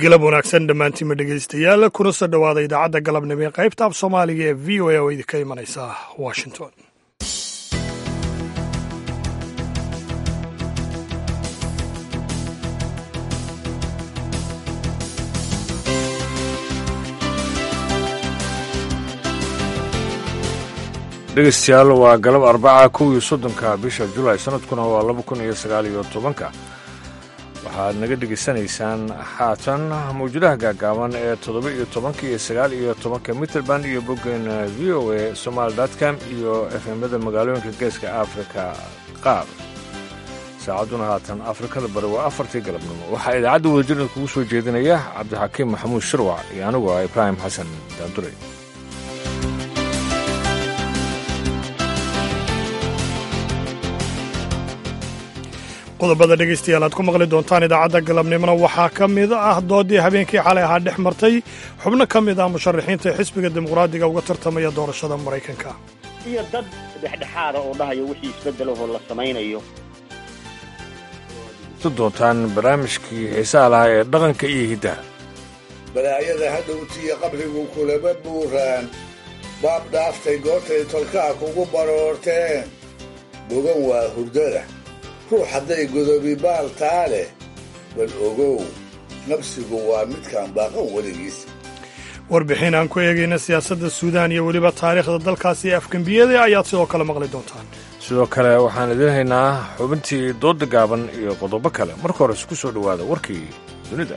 galab wanaagsan dhammaantiinma dhegaystayaal kuna soo dhowaada idaacadda galabnimo ee qaybta af soomaaliga ee v o a oo idinka imanaysa washington dhegeystayaal waa galab arbaca kow iyo soddonka bisha julaay sanadkuna waa laba kun iyo sagaal iyo tobanka waxaad naga dhegaysanaysaan haatan mawjadaha gaagaaban ee toddoba iyo tobanka iyo sagaal iyo tobanka mitrband iyo boggen v o a somaali dotcom iyo efemada magaalooyinka geeska afrika qaar saacadduna haatan afrikada bari waa afartii galabnimo waxaa idaacadda wadajirda kugu soo jeedinaya cabdixakiim maxamuud shirwac iyo anigu ah ibraahim xasan daandure qodobada dhegaystayaal aad ku maqli doontaan idaacadda galabnimona waxaa ka mid ah doodii habeenkii xalay ahaa dhex martay xubno ka mid ah musharaxiinta xisbiga dimuqraadiga uga tartamaya doorashada maraykanka iyo dad dhexdhexaada oo dhahayo wixii isbeddelahoo la samaynayo doontaan barnaamijkii xiisaha lahaa ee dhaqanka iyo hiddaha balaayada hadhowtiyo qabrigu kulaba buuraan baab dhaaftay goortay tolkaha kugu baroorteen bogan waa hurdada ruux hadday godobi baal taa leh bal ogow nabsigu waa midkaan baaqan weligiis warbixin aan ku eegayna siyaasadda suudaan iyo weliba taariikhda dalkaasi ee afgembiyada ayaad sidoo kale maqli doontaan sidoo kale waxaan idiin haynaa xubintii doodda gaaban iyo qodobo kale marka hore isku soo dhowaada warkii dunida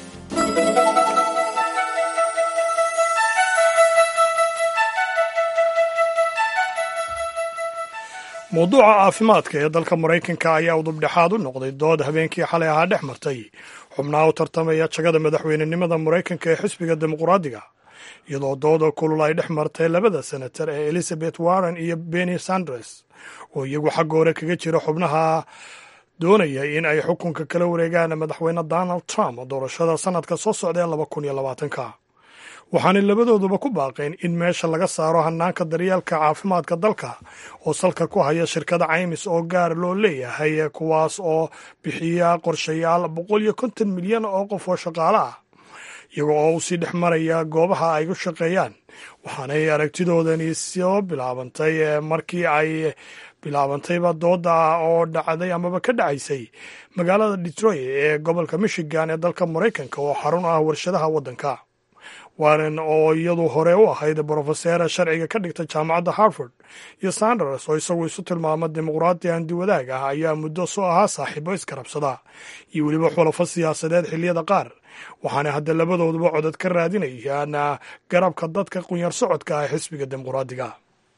mawduuca caafimaadka ee dalka maraykanka ayaa udubdhexaad u noqday dood habeenkii xalay ahaa dhex martay xubnaha u tartamaya jagada madaxweynenimada maraykanka ee xisbiga dimuqraadiga iyadoo dooda kulul ay dhex martay labada senatar ee elizabeth warren iyo benny sanders oo iyagu xagga hore kaga jira xubnaha doonaya in ay xukunka kala wareegaan madaxweyne donald trump doorashada sanadka soo socda ee laba kun iyo labaatanka waxaanay labadooduba ku baaqeen in meesha laga saaro hanaanka daryeelka caafimaadka dalka oo salka ku haya shirkada caymis oo gaar loo leeyahay kuwaas oo bixiya qorshayaal boqol iyo konton milyan oo qof oo shaqaale ah iyaga oo usii dhex maraya goobaha ay u shaqeeyaan waxaanay aragtidoodani soo bilaabantay markii ay bilaabantayba dooda oo dhacday amaba ka dhacaysay magaalada detroit ee gobolka michigan ee dalka maraykanka oo xarun ah warshadaha waddanka warren oo iyadu hore u ahayd brofeseera sharciga ka dhigta jaamacadda harvard iyo sanders oo isagu isu tilmaama dimuqraadi handiwadaag ah ayaa muddo soo ahaa saaxiibo iskarabsada iyo weliba xulafo siyaasadeed xilliyada qaar waxaana hadda labadooduba codad ka raadinayaan garabka dadka qunyar socodka ah xisbiga dimuqraadiga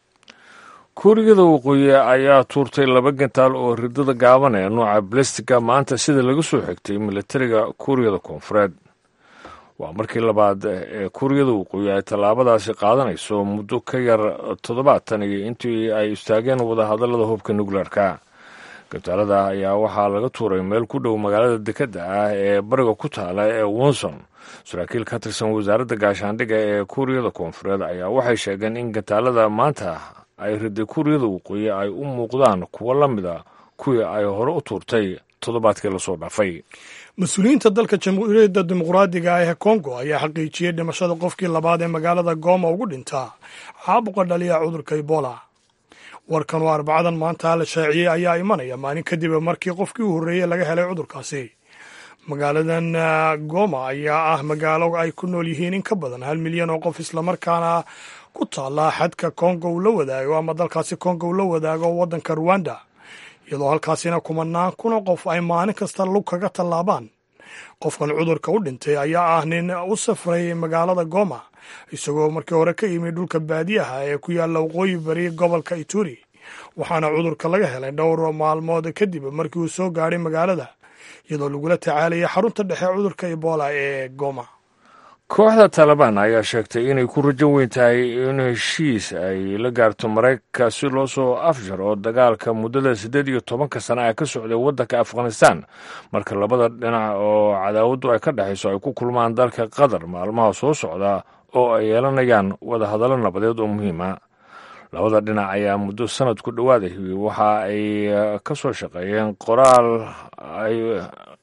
kuuriyada waqooyi ayaa tuurtay laba gantaal oo ridada gaaban ee nooca balestiga maanta sida laga soo xigtay milatariga kuuriyada koonfureed waa markii labaad ee kuuriyada waqooyi ay tallaabadaasi qaadanayso muddo ka yar toddobaatan iyo intii ay istaageen wadahadallada hubka nukleerka gantaalada ayaa waxaa laga tuuray meel ku dhow magaalada dekedda ah ee bariga ku taala ee wonson saraakiil ka tirsan wasaaradda gaashaandhigga ee kuuriyada koonfureed ayaa waxay sheegeen in gantaalada maanta ay riday kuuriyada waqooyi ay u muuqdaan kuwo la mida kuwii ay hore u tuurtay toddobaadkii lasoo dhaafay mas-uuliyiinta dalka jamhuuriyadda dimuqraadiga ah ee kongo ayaa xaqiijiyey dhimashada qofkii labaad ee magaalada gooma ugu dhintaa caabuqa dhaliya cudurka ebola warkan oo arbacadan maanta la shaaciyey ayaa imanaya maalin kadib markii qofkii u horreeyey laga helay cudurkaasi magaaladan goma ayaa ah magaalo ay ku nool yihiin in ka badan hal milyan oo qof islamarkaana ku taalla xadka kongo uu la wadaago ama dalkaasi kongo uu la wadaago waddanka ruwanda iyadoo halkaasina kumanaan kuna qof ay maalin kasta lug kaga tallaabaan qofkan cudurka u dhintay ayaa ah nin u safray magaalada goma isagoo markii hore ka yimid dhulka baadiyaha ee ku yaalla waqooyi bari gobolka ituri waxaana cudurka laga helay dhowr maalmood kadib markii uu soo gaadhay magaalada iyadoo lagula tacaalayay xarunta dhexe cudurka ebola ee goma kooxda taalibaan ayaa sheegtay inay ku rajo weyn tahay in heshiis ay la gaarto maraykanka si loo soo afjaro dagaalka muddada siddeed iyo tobanka sana ee ka socday waddanka afghanistan marka labada dhinac oo cadaawaddu ay ka dhexayso ay ku kulmaan dalka qatar maalmaha soo socda oo ay yeelanayaan wadahadallo nabadeed oo muhiima labada dhinac ayaa muddo sanad ku dhowaaday waxa ay ka soo shaqeeyeen qoraal ay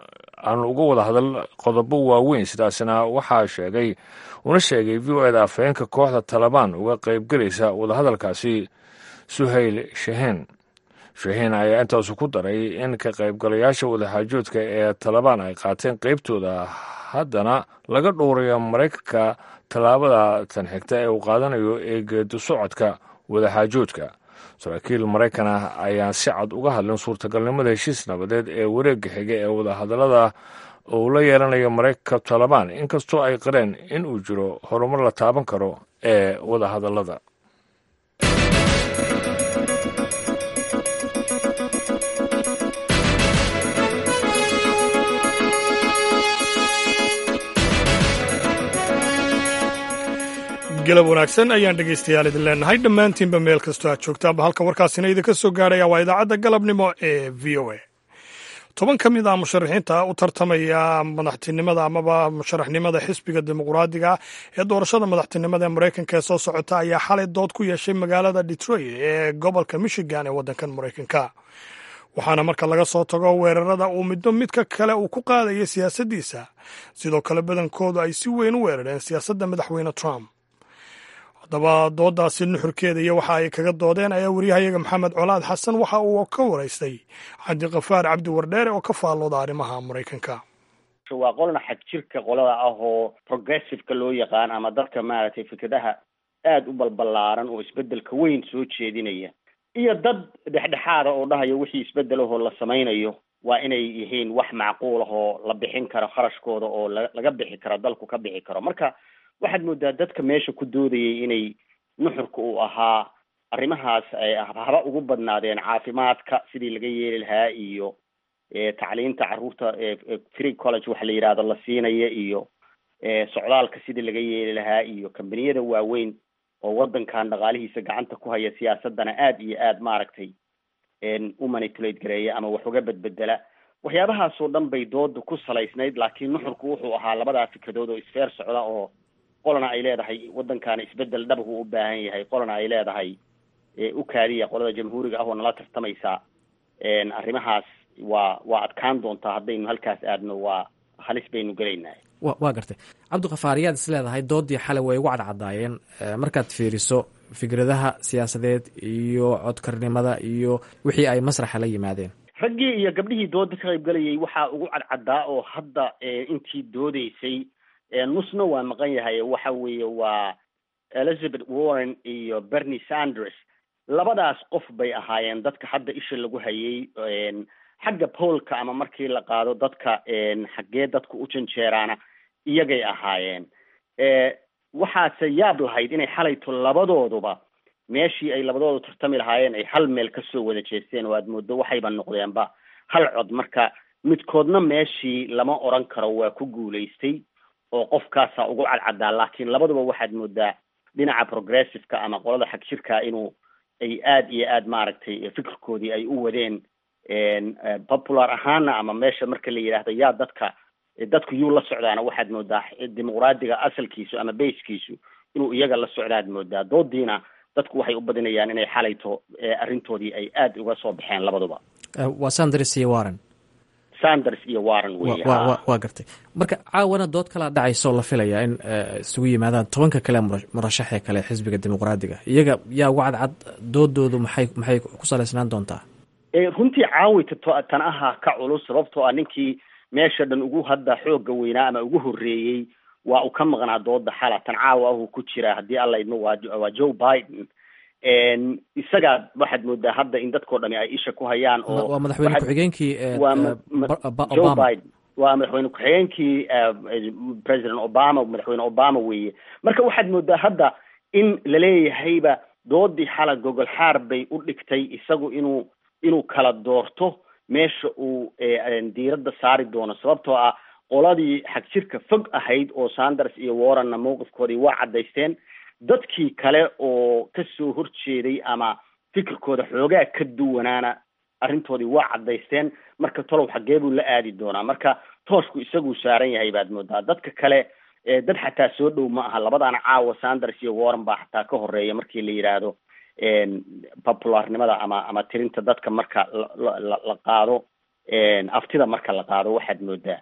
aanu uga wada hadal qodobo waaweyn sidaasina waxaa sheegay una sheegay v o eda afhayeenka kooxda talabaan uga qaybgelaysa wadahadalkaasi suhayl shaheen shaheen ayaa intaasu ku daray in ka qaybgalayaasha wadaxaajoodka ee talabaan ay qaateen qaybtooda haddana laga dhowrayo maraykanka tallaabada tan xigta ee uu qaadanayo ee geedo socodka wadaxaajoodka saraakiil maraykan ah ayaan si cad uga hadlin suurtagalnimada heshiis nabadeed ee wareegga xiga ee wadahadallada uu la yeelanayo maraykanka talabaan inkastoo ay qareen in uu jiro horumar la taaban karo ee wadahadallada galab wanaagsan ayaan dhegaystayaal idin leenahay dhammaantiinba meel kastoo aad joogtaanba halka warkaasina idinka soo gaarhaya waa idaacadda galabnimo ee v o a toban ka mid ah musharaxiinta u tartamaya madaxtinimada amaba musharaxnimada xisbiga dimuqraadiga ee doorashada madaxtinimada ee maraykanka ee soo socota ayaa xalay dood ku yeeshay magaalada detroit ee gobolka michigan ee waddankan maraykanka waxaana marka laga soo tago weerarada uu middo midka kale uu ku qaadaya siyaasaddiisa sidoo kale badankoodu ay si weyn u weerareen siyaasadda madaxweyne trump haddaba doodaasi nuxurkeeda iyo waxa ay kaga doodeen ayaa wariyahayaga maxamed colaad xasan waxa uu ka waraystay cabdiqafaar cabdi wardheere oo ka faallooda arrimaha maraykanka waa qolna xag jirka qolada ah oo progressiveka loo yaqaan ama dadka maaragtay fikradaha aada u balbalaaran oo isbedelka weyn soo jeedinaya iyo dad dhexdhexaada oo dhahaya wixii isbedelahoo la samaynayo waa inay yihiin wax macquul ah oo la bixin karo kharashkooda oo la laga bixi karo dalku ka bixi karo marka waxaad moodaa dadka meesha ku doodayay inay nuxurka uu ahaa arrimahaas ay haba ugu badnaadeen caafimaadka sidii laga yeeli lahaa iyo tacliinta carruurta free college waxa la yidhahdo la siinaya iyo socdaalka sidii laga yeeli lahaa iyo kambaniyada waaweyn oo waddankan dhaqaalihiisa gacanta ku haya siyaasadana aad iyo aad maaragtay u manipulate gareeya ama wax uga bedbedela waxyaabahaasoo dhan bay dooda ku salaysnayd laakiin nuxurku wuxuu ahaa labadaa fikradood oo isfeer socda oo qolana ay leedahay waddankaana isbedel dhabku u baahan yahay qolana ay leedahay u kaadiya qolada jamhuuriga ah oo nala tartamaysaa arrimahaas waa waa adkaan doontaa haddaynu halkaas aadno waa halis baynu gelaynaa wa waa gartay cabdikafaar yaad is leedahay doodii xalay way ugu cadcadaayeen markaad fiiriso fikradaha siyaasadeed iyo codkarnimada iyo wixii ay masraxa la yimaadeen raggii iyo gabdhihii dooda ka qaybgalayay waxaa ugu cadcadaa oo hadda intii doodeysay nusna waa maqan yahay waxa weeye waa elizabeth warren iyo bernie sanders labadaas qof bay ahaayeen dadka hadda isha lagu hayay xagga poolka ama markii la qaado dadka xaggee dadku u janjeeraana iyagay ahaayeen waxaase yaab lahayd inay xalayto labadooduba meeshii ay labadoodu tartami lahaayeen ay hal meel kasoo wada jeesteen oo aad moodo waxayba noqdeenba hal cod marka midkoodna meeshii lama oran karo waa ku guulaystay oo qofkaasaa ugu cadcadaa laakiin labaduba waxaad moodaa dhinaca progressiveka ama qolada xag jirka inuu ay aad iyo aad maaragtay fikirkoodii ay u wadeen popular ahaana ama meesha marka la yidhaahdo yaa dadka dadku yuu la socdaana waxaad moodaa dimuqraadiga asalkiisu ama basekiisu inuu iyaga la socdaad moodaa doodiina dadku waxay u badinayaan inay xalayto arrintoodii ay aad uga soo baxeen labaduba waa sanders iyo warren sanders iyo warren wey waa gartay marka caawana dood kalaa dhacaysa oo la filayaa in isugu yimaadaan tobanka kale murashaxee kale xisbiga dimuqraadiga iyaga yaa uga cadcad doodoodu maxay maxay ku salaysnaan doontaa runtii caawita tan ahaa ka culus sababtoo ah ninkii meesha dhan ugu hadda xooga weynaa ama ugu horreeyey waa uu ka maqnaa dooda xala tan caawa ahuu ku jira haddii alla idmo waa waa joe biden isagaa waxaad moodaa hadda in dadkao dhami ay isha ku hayaan oo waa madaxweyne ku-xigeenkii joe biden waa madaxweyne ku-xigeenkii president obama madaxweyne obama weeye marka waxaad moodaa hadda in laleeyahayba doodii xala gogol xaar bay u dhigtay isagu inuu inuu kala doorto meesha uu diiradda saari doono sababtoo ah qoladii xag jirka fog ahayd oo sanders iyo warrenna mowqifkoodii waa caddaysteen dadkii kale oo kasoo horjeeday ama fikirkooda xoogaa ka duwanaana arrintoodii waa caddaysteen marka tolow xaggee buu la aadi doonaa marka tooshku isaguu saaran yahay baad moodaa dadka kale dad xataa soo dhow ma aha labadaana caawa sanders iyo warren baa xataa ka horeeya markii la yidhaahdo popularnimada ama ama tirinta dadka marka la la qaado aftida marka la qaado waxaad moodaa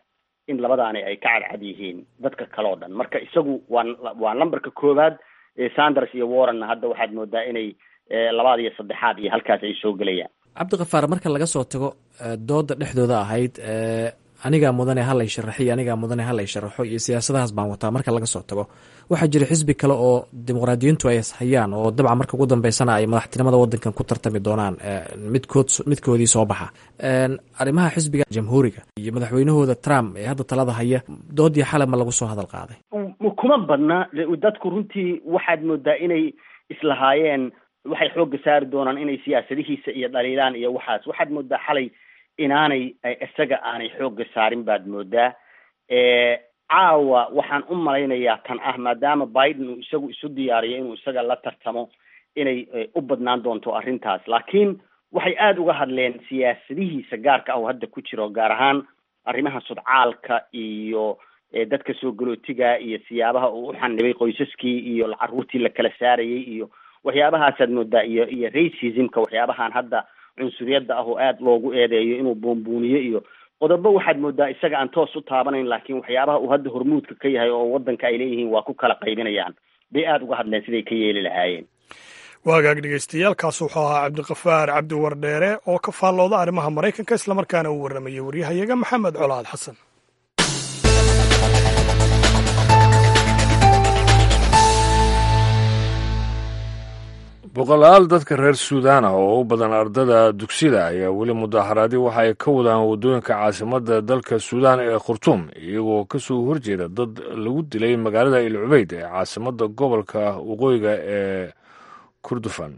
in labadaani ay ka cadcad yihiin dadka kale oo dhan marka isagu waa waa numberka koowaad sanders iyo warrenna hadda waxaad moodaa inay labaad iyo saddexaad iyo halkaas ay soo gelayaan cabdikafaar marka laga soo tago dooda dhexdooda ahayd anigaa mudane halay sharaxo iyo anigaa mudane halay sharaxo iyo siyaasadahaas baan wataa marka laga soo tago waxaa jira xisbi kale oo dimuqraadiyiintu ay hayaan oo dabcan marka ugu dambeysana ay madaxtinimada wadankan ku tartami doonaan midkood midkoodii soo baxa arrimaha xisbiga jamhuuriga iyo madaxweynahooda trump ee hadda talada haya doodii xale ma lagu soo hadal qaaday kuma badna dadku runtii waxaad moodaa inay islahaayeen waxay xoogga saari doonaan inay siyaasadihiisa iyo dhaliilaan iyo waxaas waxaad moodaa xalay inaanay isaga aanay xoogga saarin baad moodaa caawa waxaan u malaynayaa tan ah maadaama biden uu isagu isu diyaariyo inuu isaga la tartamo inay u badnaan doonto arrintaas laakiin waxay aada uga hadleen siyaasadihiisa gaarka ah oo hadda ku jiro gaar ahaan arrimaha sudcaalka iyo dadka soo galootiga iyo siyaabaha uu u xanibay qoysaskii iyo caruurtii la kala saarayay iyo waxyaabahaasaad moodaa iyo iyo racismka waxyaabahan hadda cunsuriyadda ah oo aada loogu eedeeyo inuu buunbuuniyo iyo qodobo waxaad moodaa isaga aan toos u taabanayn laakiin waxyaabaha uu hadda hormuudka ka yahay oo wadanka ay leeyihiin waa ku kala qaybinayaan bay aada uga hadleen siday ka yeeli lahaayeen waagaag dhegeystayaaalkaas wuxuu ahaa cabdikafaar cabdi wardheere oo ka faallooda arrimaha maraykanka islamarkaana uu warramayay waryahayaga maxamed colaad xasan boqolaal dadka reer suudaan ah oo u badan ardada dugsida ayaa weli mudaharaadi waxa ay ka wadaan waddooyinka caasimadda dalka suudaan ee khurtuum iyagoo ka soo horjeeda dad lagu dilay magaalada il cubeyd ee caasimadda gobolka waqooyiga ee kurdufan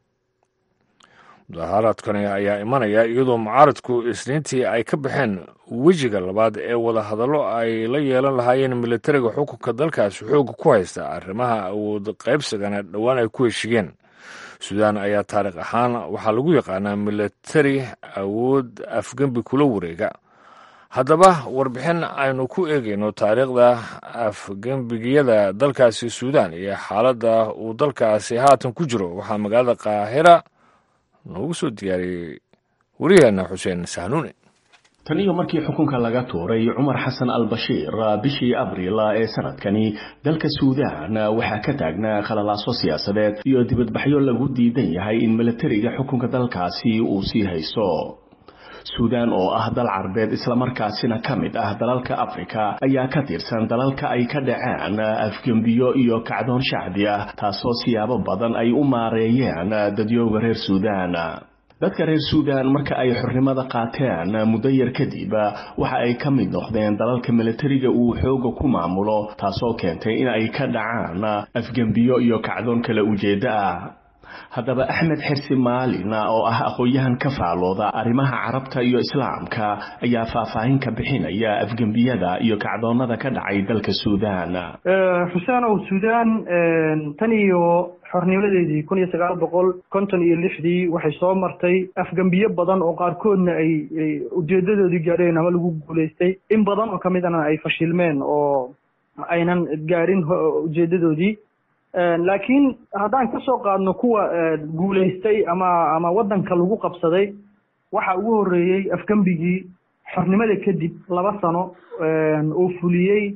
mudaharaadkani ayaa imanaya iyadoo mucaaradku isniintii ay ka baxeen wejiga labaad ee wadahadallo ay la yeelan lahaayeen militariga xukunka dalkaasi xooga ku haysta arrimaha awood qaybsigana dhowaan ay ku heshigeen suudaan ayaa taariikh ahaan waxaa lagu yaqaanaa militari awood afgembi kula wareega haddaba warbixin aynu ku eegayno taariikhda afgembigiyada dalkaasi suudaan iyo xaaladda uu dalkaasi haatan ku jiro waxaa magaalada qaahira noogu soo diyaariyey wariyeenna xuseen sahnuune tan iyo markii xukunka laga tuuray cumar xasan al bashiir bishii abriil ee sanadkani dalka suudaan waxaa ka taagnaa khalalaaso siyaasadeed iyo dibadbaxyo lagu diidan yahay in milatariga xukunka dalkaasi uu sii hayso suudaan oo ah dal carbeed islamarkaasina ka mid ah dalalka afrika ayaa ka tirsan dalalka ay ka dhaceen afgembiyo iyo kacdoon shacbi ah taasoo siyaabo badan ay u maareeyeen dadyooga reer suudaan dadka reer suudaan marka ay xornimada qaateen muddo yar kadib waxa ay ka mid noqdeen dalalka milatariga uu xooga ku maamulo taasoo keentay in ay ka dhacaan afgembiyo iyo kacdoon kala ujeeddo ah haddaba axmed xirsi maalin oo ah aqoon-yahan ka faalooda arrimaha carabta iyo islaamka ayaa faahfaahin ka bixinaya afgembiyada iyo kacdoonada ka dhacay dalka suudaan xuseenow suudaan tan iyo xornimadeedii kun iyo sagaal boqol konton iyo lixdii waxay soo martay afgembiyo badan oo qaarkoodna ay ujeedadoodii gaadheen ama lagu guulaystay in badan oo kamidana ay fashilmeen oo aynan gaadhin ujeedadoodii laakiin haddaan ka soo qaadno kuwa guulaystay ama ama waddanka lagu qabsaday waxa ugu horreeyey afgembigii xornimada kadib laba sano oo fuliyey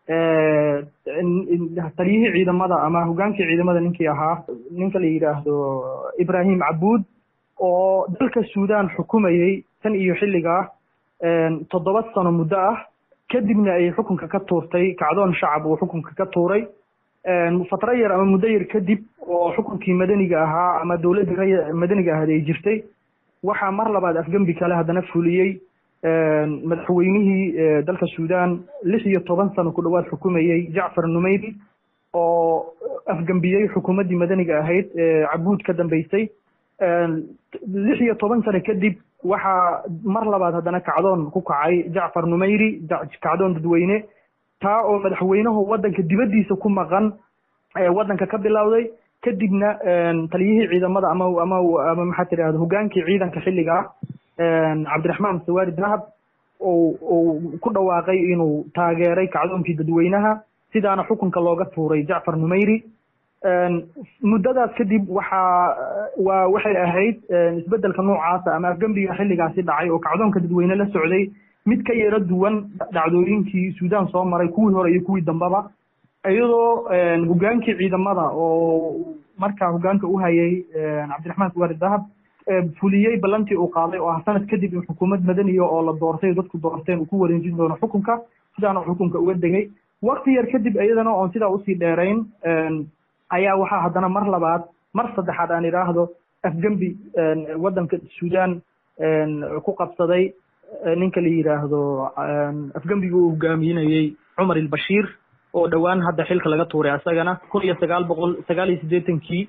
taliyihii ciidamada ama hogaankii ciidamada ninkii ahaa ninka la yidhaahdo ibrahim cabuud oo dalka suudaan xukumayey tan iyo xilligaa toddoba sano muddo ah kadibna ay xukunka ka tuurtay kacdoon shacab uu xukunka ka tuuray fatro yar ama muddo yar kadib oo xukunkii madaniga ahaa ama dowladdii madaniga ahaad ay jirtay waxaa mar labaad afgembi kale haddana fuliyey madaxweynihii dalka suudaan lix iyo toban sano ku dhowaad xukumayey jacfar numeyri oo afgembiyey xukuumaddii madaniga ahayd cabuud ka dambeysay lix iyo toban sano kadib waxaa mar labaad haddana kacdoon ku kacay jacfar numeyri kacdoon dadweyne taa oo madaxweynuhu waddanka dibaddiisa ku maqan waddanka ka bilowday kadibna taliyihii ciidamada ama ama ama maxaa tidahda hogaankii ciidanka xilliga ah cabdiraxmaan sawaari dahab ou uu ku dhawaaqay inuu taageeray kacdoonkii dadweynaha sidaana xukunka looga tuuray jacfar numeyri muddadaas kadib waxaa waa waxay ahayd isbeddelka noocaasa ama afgembiga xilligaasi dhacay oo kacdoonka dadweyne la socday mid ka yaro duwan dhacdooyinkii suudaan soo maray kuwii hore iyo kuwii dambeba iyadoo hogaankii ciidamada oo markaa hogaanka u hayay cabdiraxmaan kuwaari dahab fuliyey ballantii uu qaaday oo ah sanad kadib in xukuumad madaniya oo la doortay dadku doorteen uu ku wareejin doono xukunka sidaana xukunka uga degay wakti yar kadib iyadana oon sidaa usii dheerayn ayaa waxaa haddana mar labaad mar saddexaad aan idhaahdo afgembi waddanka suudaan ku qabsaday ninka la yidhaahdo afgembiga uu hogaaminayey cumar ilbashiir oo dhowaan hadda xilka laga tuuray asagana kun iyo sagaal boqol sagaal iyo siddeetankii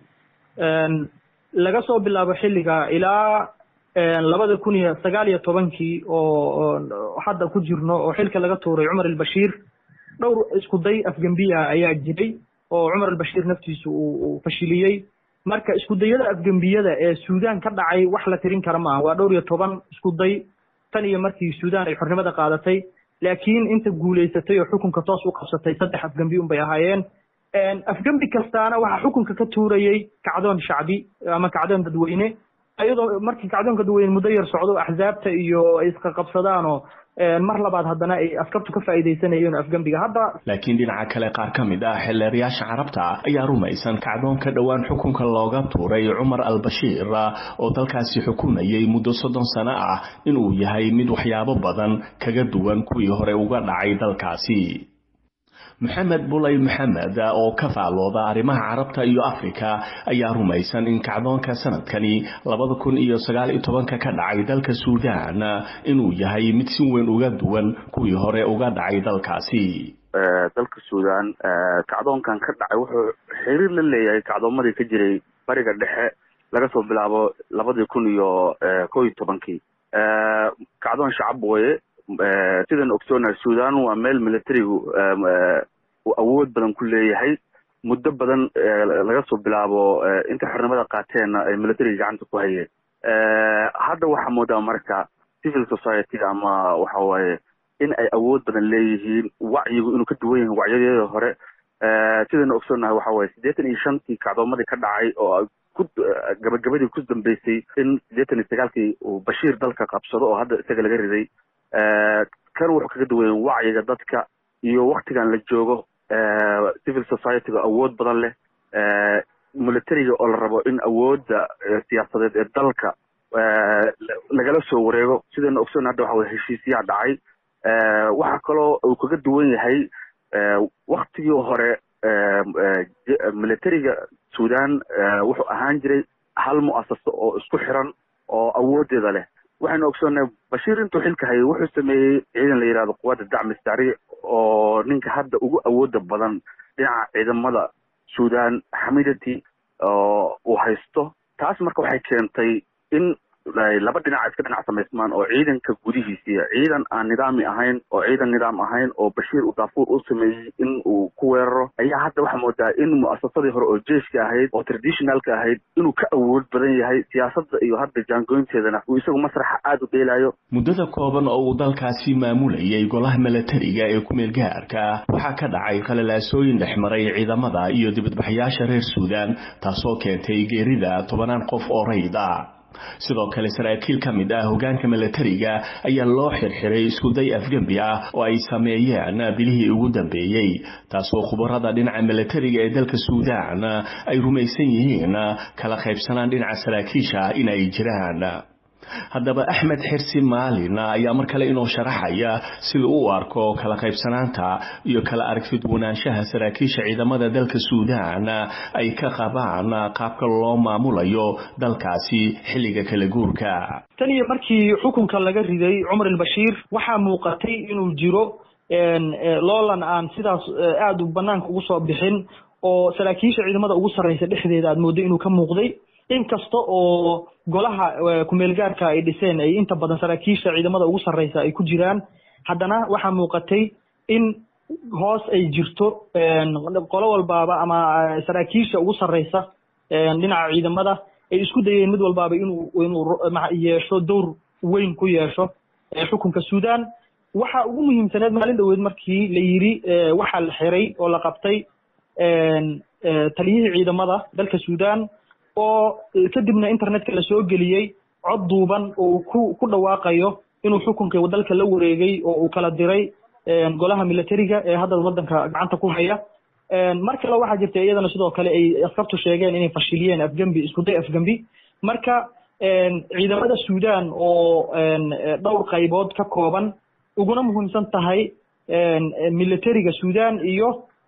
laga soo bilaabo xilliga ilaa labada kun iyo sagaal iyo tobankii oo hadda ku jirno oo xilka laga tuuray cumar ilbashiir dhowr isku day afgembiya ayaa jiray oo cumar albashiir naftiisu uu fashiliyey marka isku dayada afgembiyada ee suudaan ka dhacay wax la tirin kara maaha waa dhowr iyo toban isku day tan iyo markii suudaan ay xornimada qaadatay laakiin inta guulaysatay oo xukunka toos u qabsatay saddex afgembi un bay ahaayeen afgembi kastaana waxaa xukunka ka tuurayey kacdoon shacbi ama kacdoon dadweyne iyadoo markii kacdoonka dadweyne muddo yar socdo axsaabta iyo ay isqaqabsadaanoo mar labaad haddana ay askartu ka faa'iidaysanayeen afgembiga hadda laakiin dhinaca kale qaar ka mid ah xildheerayaasha carabta ayaa rumaysan kacdoonka dhowaan xukunka looga tuuray cumar albashiir oo dalkaasi xukumayay muddo soddon sano ah inuu yahay mid waxyaabo badan kaga duwan kuwii hore uga dhacay dalkaasi maxamed bulay maxamed oo ka faalooda arrimaha carabta iyo afrika ayaa rumaysan in kacdoonka sanadkani labada kun iyo sagaal iyo tobanka ka dhacay dalka suudaan inuu yahay mid si weyn uga duwan kuwii hore uga dhacay dalkaasi dalka suudaan kacdoonkan ka dhacay wuxuu xiriir la leeyahay kacdoomadii ka jiray bariga dhexe laga soo bilaabo labadii kun iyo ko iyo tobankii kacdoon shacab weye sidaan ogsoonahay sudan waa meel militarigu uu awood badan ku leeyahay muddo badan laga soo bilaabo inta xornimada qaateenna ay militariga gacanta ku hayeen hadda waxaa moodaa marka civil society ama waxa waaye in ay awood badan leeyihiin wacyigu inuu ka duwan yahay wacyadeeda hore sidaynu ogsoonahay waxa waye siddeetan iyo shantii kacdoomadii ka dhacay oo ku gabagabadii ku dambeysay in siddeetan iyo sagaalkii uu bashiir dalka qabsado oo hadda isaga laga riday kan wuxuu kaga duwan yahay wacyiga dadka iyo waktigan la joogo civil society-ga awood badan leh militariga oo la rabo in awoodda siyaasadeed ee dalka lagala soo wareego sidaynu ogsoon hadda waxa weye heshiisyaa dhacay waxaa kaloo uu kaga duwan yahay waktigii hore militariga sudan wuxuu ahaan jiray hal mu'asaso oo isku xiran oo awooddeeda leh waxaynu ogsoonnahay bashiir intuu xilka hayay wuxuu sameeyey ciidan la yidhahdo quwadda dacmi sari oo ninka hadda ugu awooda badan dhinaca ciidamada sudan xamidati oo uu haysto taas marka waxay keentay in laba dhinac iska dhinac samaysmaan oo ciidanka gudihiisiiya ciidan aan nidaami ahayn oo ciidan nidaam ahayn oo bashiir uu daafuur u sameeyey in uu ku weeraro ayaa hadda waxaa moodaa in mu'asasadii hore oo jeiska ahayd oo traditionalka ahayd inuu ka awood badan yahay siyaasadda iyo hadda jaangoynteedana uu isagu masraxa aada u dheelayo muddada kooban oo uu dalkaasi maamulayay golaha milatariga ee ku-meel gaarka waxaa ka dhacay khalalaasooyin dhexmaray ciidamada iyo dibadbaxyaasha reer suudan taasoo keentay geerida tobanaan qof oo rayd ah sidoo kale saraakiil ka mid ah hogaanka milatariga ayaa loo xirxiray iskuday afgembi ah oo ay sameeyeen bilihii ugu dambeeyey taasoo khubarada dhinaca milatariga ee dalka suudaan ay rumaysan yihiin kala qaybsanaan dhinaca saraakiisha in ay jiraan haddaba axmed xirsi maalin ayaa mar kale inoo sharaxaya sida uu arko kala qaybsanaanta iyo kala aragtidwanaanshaha saraakiisha ciidamada dalka suudaan ay ka qabaan qaabka loo maamulayo dalkaasi xilliga kala guurka tan iyo markii xukunka laga riday cumar albashiir waxaa muuqatay inuu jiro loolan aan sidaas aada u banaanka ugu soo bixin oo saraakiisha ciidamada ugu sarreysa dhexdeeda aad mooddo inuu ka muuqday inkasta oo golaha kumeelgaarka ay dhiseen ay inta badan saraakiisha ciidamada ugu sarreysa ay ku jiraan haddana waxaa muuqatay in hoos ay jirto qolo walbaaba ama saraakiisha ugu sarreysa dhinaca ciidamada ay isku dayeen mid walbaaba inuu inuu yeesho dowr weyn ku yeesho xukunka sudan waxa ugu muhiimsaneed maalin dhoweed markii la yidhi waxaa la xiray oo la qabtay taliyihii ciidamada dalka sudan oo kadibna internetka la soo geliyey cod duuban oo ku ku dhawaaqayo inuu xukunka dalka la wareegay oo uu kala diray golaha militariga ee hadda waddanka gacanta ku haya mar kale waxaa jirta iyadana sidoo kale ay askartu sheegeen inay fashiliyeen afgembi iskuday afgembi marka ciidamada sudan oo dhowr qaybood ka kooban uguna muhiimsan tahay militariga sudan iyo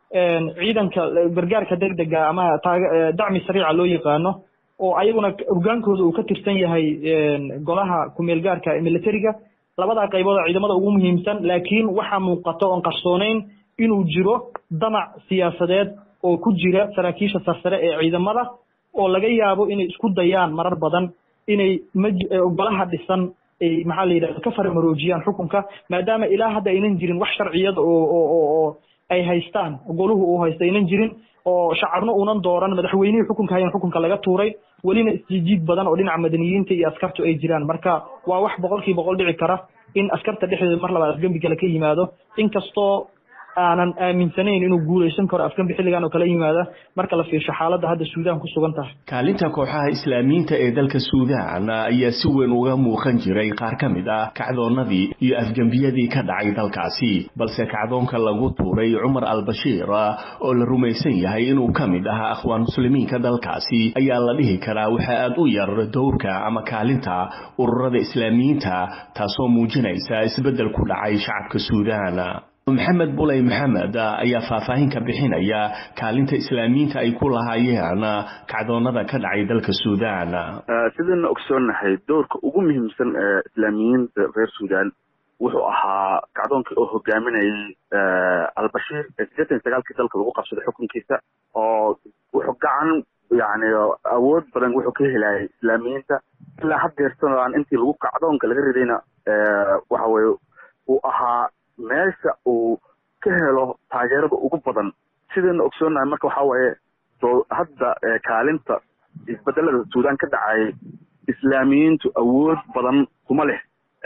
ciidanka gargaarka degdega ama dacmi sariica loo yaqaano oo ayaguna hogaankooda uu ka tirsan yahay golaha kumeel gaarka militariga labadaa qaybood oo ciidamada ugu muhiimsan laakiin waxaa muuqata oon qarsooneyn inuu jiro damac siyaasadeed oo ku jira saraakiisha sarsare ee ciidamada oo laga yaabo inay isku dayaan marar badan inay golaha dhisan ay maxaa la yidhahda ka faramaroojiyaan xukunka maadaama ilaa hadda aynan jirin wax sharciyada oo oo ay haystaan goluhu uu haysta aynan jirin oo shacabna uunan dooran madaxweynihii xukunka hayan xukunka laga tuuray welina isjiijiid badan oo dhinaca madaniyiinta iyo askartu ay jiraan marka waa wax boqolkii boqol dhici kara in askarta dhexdeeda mar labaad afgembi kale ka yimaado inkastoo aanan aaminsanayn inuu guulaysan karo afgembi xilligan oo kala yimaada marka la fiirsho xaaladda hadda suudaan ku sugan tahay kaalinta kooxaha islaamiyiinta ee dalka suudaan ayaa si weyn uga muuqan jiray qaar ka mid ah kacdoonnadii iyo afgembiyadii ka dhacay dalkaasi balse kacdoonka lagu tuuray cumar al-bashiir oo la rumaysan yahay inuu ka mid ahaa akhwaan muslimiinka dalkaasi ayaa la dhihi karaa waxa aad u yar dowrka ama kaalinta ururada islaamiyiinta taasoo muujinaysa isbeddel ku dhacay shacabka suudaan maxamed buley maxamed ayaa faahfaahin ka bixinaya kaalinta islaamiyiinta ay ku lahaayeen kacdoonada ka dhacay dalka suudaan sidayna ogsoonnahay dowrka ugu muhiimsan ee islaamiyiinta reer suudaan wuxuu ahaa kacdoonkii oo hogaaminayay albashiir ee siddeetan iyo sagaalkii dalka lagu qabsaday xukunkiisa oo wuxuu gacan yani awood badan wuxuu ka helayay islaamiyiinta ilaa haddeertan aan intii lagu kacdoonka laga ridayna waxa weye uu ahaa meesha uu ka helo taageerada ugu badan sidayna ogsoonnahay marka waxa waaye soo hadda kaalinta isbedelada suudaan ka dhacay islaamiyiintu awood badan kuma leh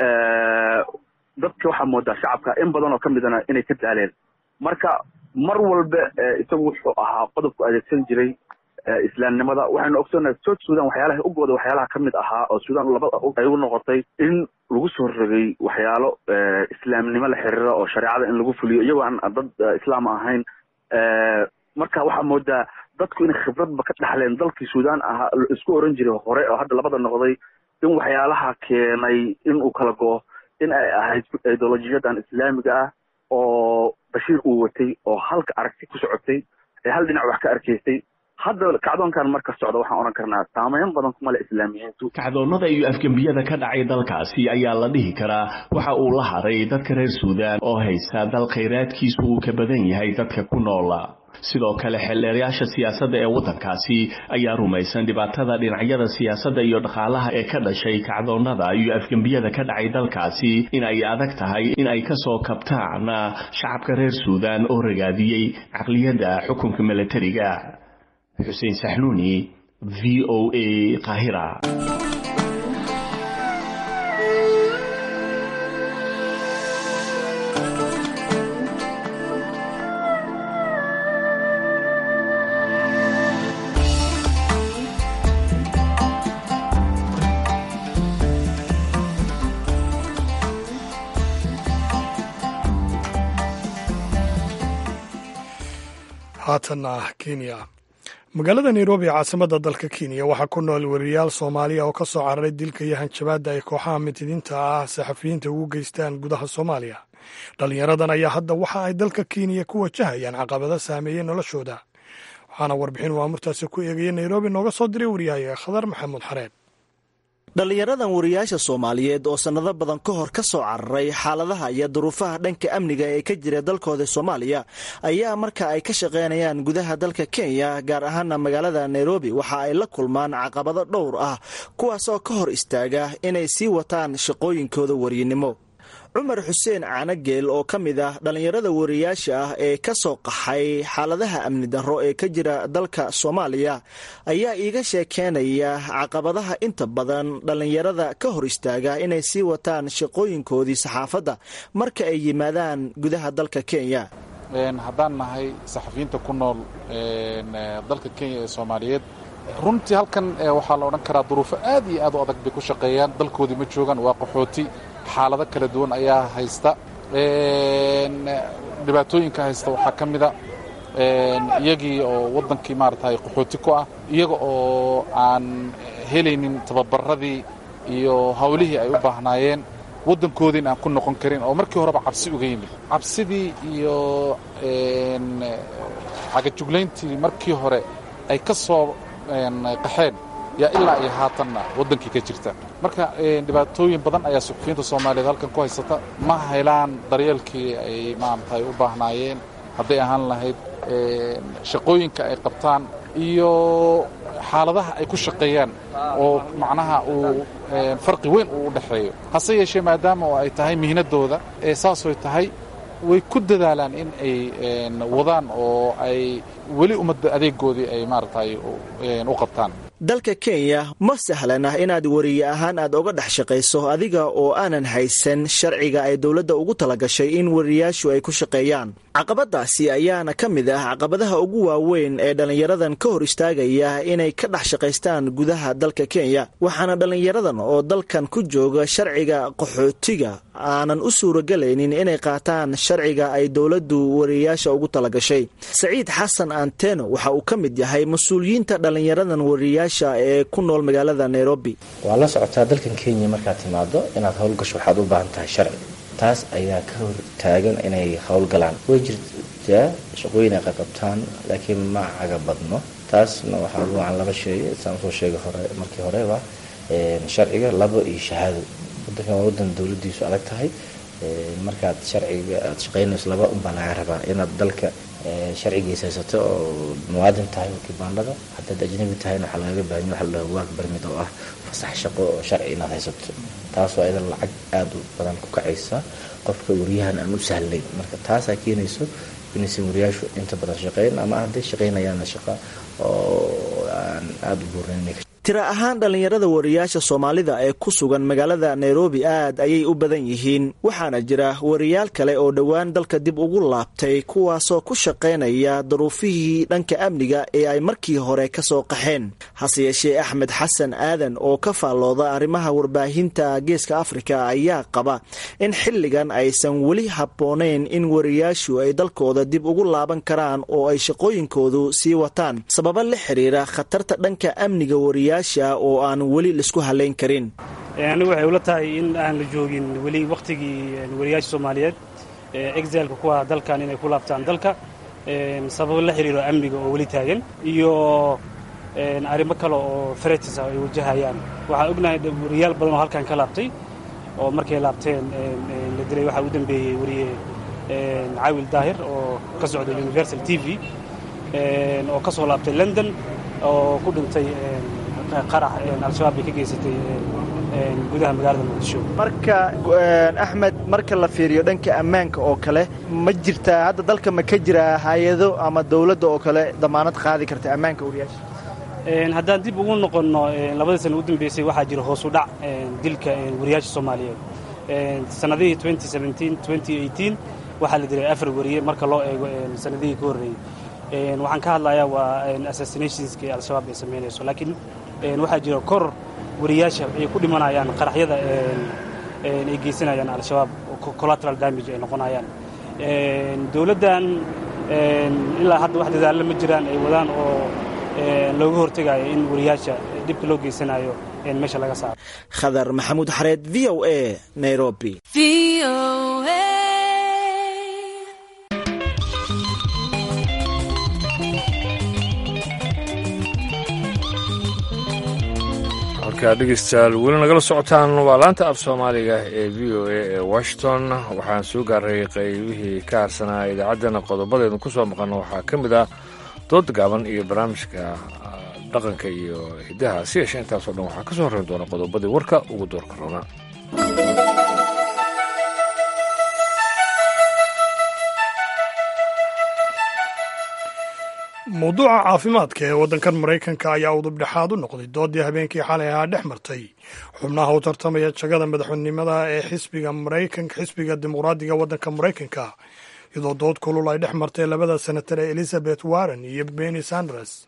dadka waxaa moodaa shacabka in badan oo ka midana inay ka daaleen marka mar walba isagu wuxuu ahaa qodobku adeegsan jiray islaamnimada waxaynu ogsoonnahay south sudan waxyaalaha ugooda waxyaalaha ka mid ahaa oo sudan labada ay u noqotay in lagu soo rogay waxyaalo islaamnimo la xiriira oo shareecada in lagu fuliyo iyagoo aan dad islaam ahayn marka waxaa moodaa dadku inay khibradba ka dhaxleen dalkii sudan ahaa isku oran jiray hore oo hadda labada noqday in waxyaalaha keenay in uu kala go in ay ahayd ideolojiyadan islaamiga ah oo bashiir uu watay oo halka aragti ku socotay ee hal dhinac wax ka arkaysay hadda kacdoonkan marka socda waxaan odhan karnaa saameyn badan kuma le islaamiyiintu kacdoonnada iyo afgembiyada ka dhacay dalkaasi ayaa la dhihi karaa waxa uu la haray dadka reer suudaan oo haysta dal khayraadkiisu uu ka badan yahay dadka ku noola sidoo kale xeldheerayaasha siyaasadda ee waddankaasi ayaa rumaysan dhibaatada dhinacyada siyaasadda iyo dhaqaalaha ee ka dhashay kacdoonnada iyo afgembiyada ka dhacay dalkaasi in ay adag tahay in ay ka soo kabtaan shacabka reer suudaan oo ragaadiyey caqliyadda xukunka milatariga xuseen saxnuuni v o a qaahira haatanna kenya magaalada nairobi ee caasimadda dalka kenya waxaa ku nool weriyaal soomaaliya oo ka soo cararay dilka iyo hanjabaadda ay kooxaha mitidiinta ah saxafiyiinta ugu geystaan gudaha soomaaliya dhallinyaradan ayaa hadda waxa ay dalka kenya ku wajahayaan caqabado saameeyey noloshooda waxaana warbixin waamurtaasi ku eegaya nairobi nooga soo diray waryahayaga khadar maxamuud xareed dhallinyaradan wariyaasha soomaaliyeed oo sannado badan ka hor ka soo cararay xaaladaha iyo duruufaha dhanka amniga ee ka jira dalkooda soomaaliya ayaa marka ay ka shaqaynayaan gudaha dalka kenya gaar ahaana magaalada nairobi waxa ay la kulmaan caqabado dhowr ah kuwaas oo ka hor istaaga inay sii wataan shaqooyinkooda waryinimo cumar xuseen caanageel oo ka mid ah dhallinyarada wariyaasha ah ee ka soo qaxay xaaladaha amni darro ee ka jira dalka soomaaliya ayaa iiga sheekeenaya caqabadaha inta badan dhallinyarada ka hor istaaga inay sii wataan shaqooyinkoodii saxaafadda marka ay yimaadaan gudaha dalka kenya haddaan nahay saxafiyiinta ku nool dalka kenya ee soomaaliyeed runtii halkan waxaa la odhan karaa duruufo aad iyo aad u adag bay ku shaqeeyaan dalkoodii ma joogaan waa qaxooti xaalado kala duwan ayaa haysta dhibaatooyinka haysta waxaa ka mida iyagii oo waddankii maaragtay qaxooti ku ah iyaga oo aan helaynin tababaradii iyo hawlihii ay u baahnaayeen waddankoodiin aan ku noqon karin oo markii horeba cabsi uga yimid cabsidii iyo cagajuglayntii markii hore ay ka soo qaxeen yaa ilaa iyo haatanna waddankii ka jirta marka dhibaatooyin badan ayaa suxufiyiinta soomaaliyeed halkan ku haysata ma helaan daryeelkii ay maaragtay u baahnaayeen hadday ahaan lahayd shaqooyinka ay qabtaan iyo xaaladaha ay ku shaqeeyaan oo macnaha uu farqi weyn uu u dhexeeyo hase yeeshee maadaama oo ay tahay mihnadooda ee saasoy tahay way ku dadaalaan in ay wadaan oo ay weli ummadda adeegoodii ay maaragtay u qabtaan dalka kenya ma sahlan ah inaad wariye ahaan aad oga dhex shaqayso adiga oo aanan haysan sharciga ay dowladda ugu talagashay in wariyaashu ay ku shaqeeyaan caqabadaasi ayaana ka mid ah caqabadaha ugu waaweyn ee dhallinyaradan ka hor istaagaya inay ka dhex shaqaystaan gudaha dalka kenya waxaana dhallinyaradan oo dalkan ku jooga sharciga qaxootiga aanan u suuragelaynin inay qaataan sharciga ay dowladdu wariyayaasha ugu talagashay saciid xasan anteno waxa uu ka mid yahay mas-uuliyiinta dhallinyaradan wariyayaasha ee ku nool magaalada nairobi waa la socotaa dalkan kenya markaad timaado inaad howlgasho waxaad u baahan tahay sharci taas ayaa ka hor taagan inay howlgalaan way jirtaa shaqooyin ay qaqabtaan laakiin ma caga badno taasna waxaa lagu wacan laba shay saan usoo sheegay hore markii horeba sharciga labo iyo shahaado wadankan waa wadan dowladiisu adag tahay markaad sharciga aad shaqaynayso laba unbaa laga rabaa inaad dalka sharcigiisa haysato oo muwaadin tahay oo kibaandhada haddaad ajnabi tahayna waxaa lagaga baahanya waxa la dhaha waag barmid oo ah fasax shaqo oo sharci inaad haysato taasoo ayadan lacag aada u badan ku kacaysa qofka wariyahan aan u sahlayn marka taasaa keenayso inaysan wariyaashu inta badan shaqeyn ama hadday shaqaynayaanna shaqa oo aan aada u buurnayn tira ahaan dhallinyarada wariyaasha soomaalida ee ku sugan magaalada nairobi aad ayay u badan yihiin waxaana jira wariyaal kale oo dhowaan dalka dib ugu laabtay kuwaasoo ku shaqaynaya daruufihii dhanka amniga ee ay markii hore ka soo qaxeen hase yeeshee axmed xasan aadan oo ka faallooda arrimaha warbaahinta geeska afrika ayaa qaba in xilligan aysan weli habboonayn in wariyaashu ay dalkooda dib ugu laaban karaan oo ay shaqooyinkoodu sii wataan sababa la xiriira khatarta dhanka amniga wariya oo aan weli laisku halayn karin anigu waxay ula tahay in aan la joogin weli wakhtigii wariyaasha soomaaliyeed exilka kuwa dalkan inay ku laabtaan dalka sababo la xiriiro amniga oo weli taagan iyo arrimo kale oo fretis ah ay wajahayaan waxaan ognahay wariyaal badan oo halkan ka laabtay oo markay laabteen la dilay waxaa u dambeeyey wariye caawil daahir oo ka socda universal t v oo ka soo laabtay london oo ku dhintay qarax al-shabaab bay ka geysatay gudaha magaalada muqdisho marka axmed marka la fiiriyo dhanka ammaanka oo kale ma jirtaa hadda dalka ma ka jiraa hay-ado ama dowladda oo kale damaanad qaadi karta ammaanka wariyaasha haddaan dib ugu noqonno labadii sana u dambeysay waxaa jira hoos u dhac dilka wariyaasha soomaaliyeed sanadihii waxaa la dilay afar wariye marka loo eego sanadihii ka horreeyey waxaan ka hadlayaa waa assassinationska al-shabaab ay samaynayso laakiin waxaa jira kor wariyaasha ay ku dhimanayaan qaraxyada ay geysanayaan al-shabaab collateral damage ay noqonayaan dowladdan ilaa hadda wax dadaalla ma jiraan ay wadaan oo looga hortegayo in wariyaasha dhibka loo geysanayo meesha laga saaro khadar maxamuud xareed v o a nairobi markaa dhegeystayaal weli nagala socotaan waa laanta af soomaaliga ee v o a ee washington waxaan soo gaaray qaybihii ka harsanaa idaacaddana qodobadeedu ku soo maqan waxaa ka mid ah dood gaaban iyo barnaamijka dhaqanka iyo hiddaha si yeeshe intaasoo dhan waxaa ka soo horreyn doona qodobadii warka ugu doorka roona mawduuca caafimaadka ee waddankan maraykanka ayaa udubdhexaad u noqday doodii habeenkii xalay ahaa dhex martay xubnaha u tartamaya jagada madaxweynenimada ee xisbiga maraykanka xisbiga dimuqraadiga waddanka maraykanka iyadoo dood kulul ay dhex martay labada senatar ee elizabeth warren iyo benny sanders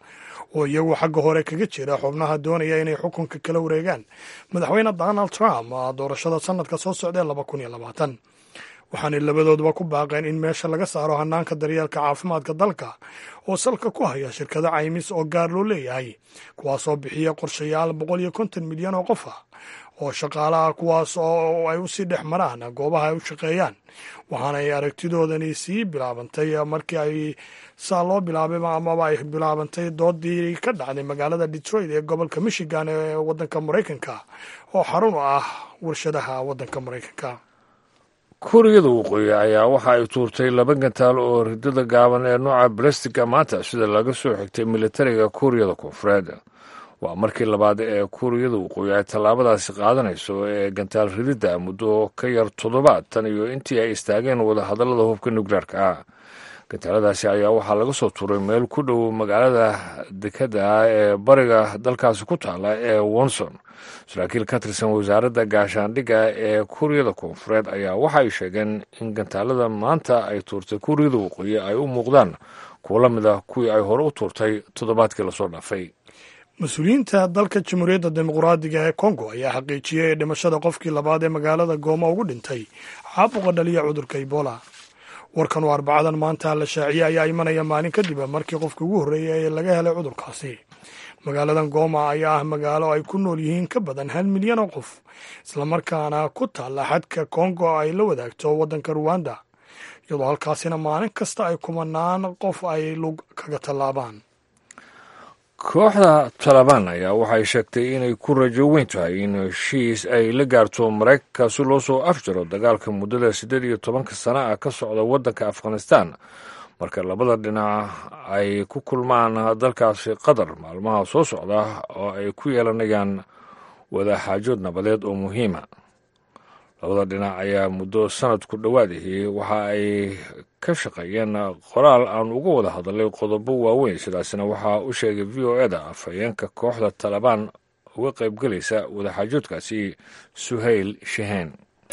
oo iyagu xagga hore kaga jira xubnaha doonaya inay xukunka kala wareegaan madaxweyne donald trump doorashada sanadka soo socdae laba kun iyo labaatan waxaanay labadooduba ku baaqeen in meesha laga saaro hanaanka daryeelka caafimaadka dalka oo salka ku haya shirkado caymis oo gaar loo leeyahay kuwaasoo bixiya qorshayaal boqol iyo konton milyan oo qof ah oo shaqaalaha kuwaas oo ay usii dhex maraan goobaha ay u shaqeeyaan waxaanay aragtidoodani sii bilaabantay markii ay saa loo bilaabay amaba ay bilaabantay doodii ka dhacday magaalada detroit ee gobolka michigan ee wadanka maraykanka oo xarun u ah warshadaha wadanka maraykanka kuuriyada waqooyi ayaa waxa ay tuurtay laba gantaal oo ridada gaaban ee nooca balestika maanta sida laga soo xigtay militariga kuuriyada koonfureed waa markii labaad ee kuuriyada waqooyi ay tallaabadaasi qaadanayso ee gantaal rididda muddo ka yar toddobaad tan iyo intii ay istaageen wadahadallada hubka nukleerka ah gantaaladaasi ayaa waxaa laga soo tuuray meel ku dhow magaalada dekadda ah ee bariga dalkaasi ku taala ee wonson saraakiil ka tirsan wasaaradda gaashaandhigga ee kuuriyada koonfureed ayaa waxa ay sheegeen in gantaalada maanta ay tuurtay kuuriyada waqooyi ay u muuqdaan kuwo la mid ah kuwii ay hore u tuurtay toddobaadkii lasoo dhaafay mas-uuliyiinta dalka jamhuuriyadda dimuqraadiga ee kongo ayaa xaqiijiyey dhimashada qofkii labaad ee magaalada gooma ugu dhintay caabuqa dhaliya cudurka ebola warkan oo arbacadan maanta la shaaciyey ayaa imanaya maalin kadib markii qofkii ugu horreeyay ee laga helay cudurkaasi magaaladan gooma ayaa ah magaalo ay ku nool yihiin ka badan hal milyan oo qof islamarkaana ku taalla xadka kongo ay la wadaagto waddanka ruwanda iyadoo halkaasina maalin kasta ay kumanaan qof ay lug kaga tallaabaan kooxda talabaan ayaa waxay sheegtay inay ku rajo weyn tahay in heshiis ay la gaarto maraykanka si loo soo afjaro dagaalka muddada siddeed iyo tobanka sana ah ka socda waddanka afghanistan marka labada dhinac ay ku kulmaan dalkaasi qatar maalmaha soo socda oo ay ku yeelanayaan wadaxaajood nabadeed oo muhiima labada dhinac ayaa muddo sanad ku dhowaadihii waxa ay ka shaqeeyeen qoraal aan uga wada hadalay qodobo waaweyn sidaasina waxaa u sheegay v o eda afhayeenka kooxda talabaan uga qaybgelaysa wadaxaajoodkaasi suhayl shaheen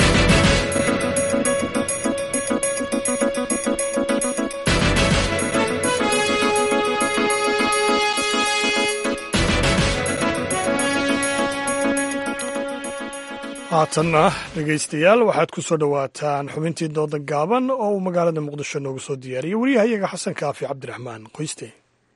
haatanna dhegaystayaal waxaad ku soo dhowaataan xubintii dooda gaaban oo uu magaalada muqdisho noogu soo diyaariyey wariyahayaga xasan kaafi cabdiraxmaan qoyste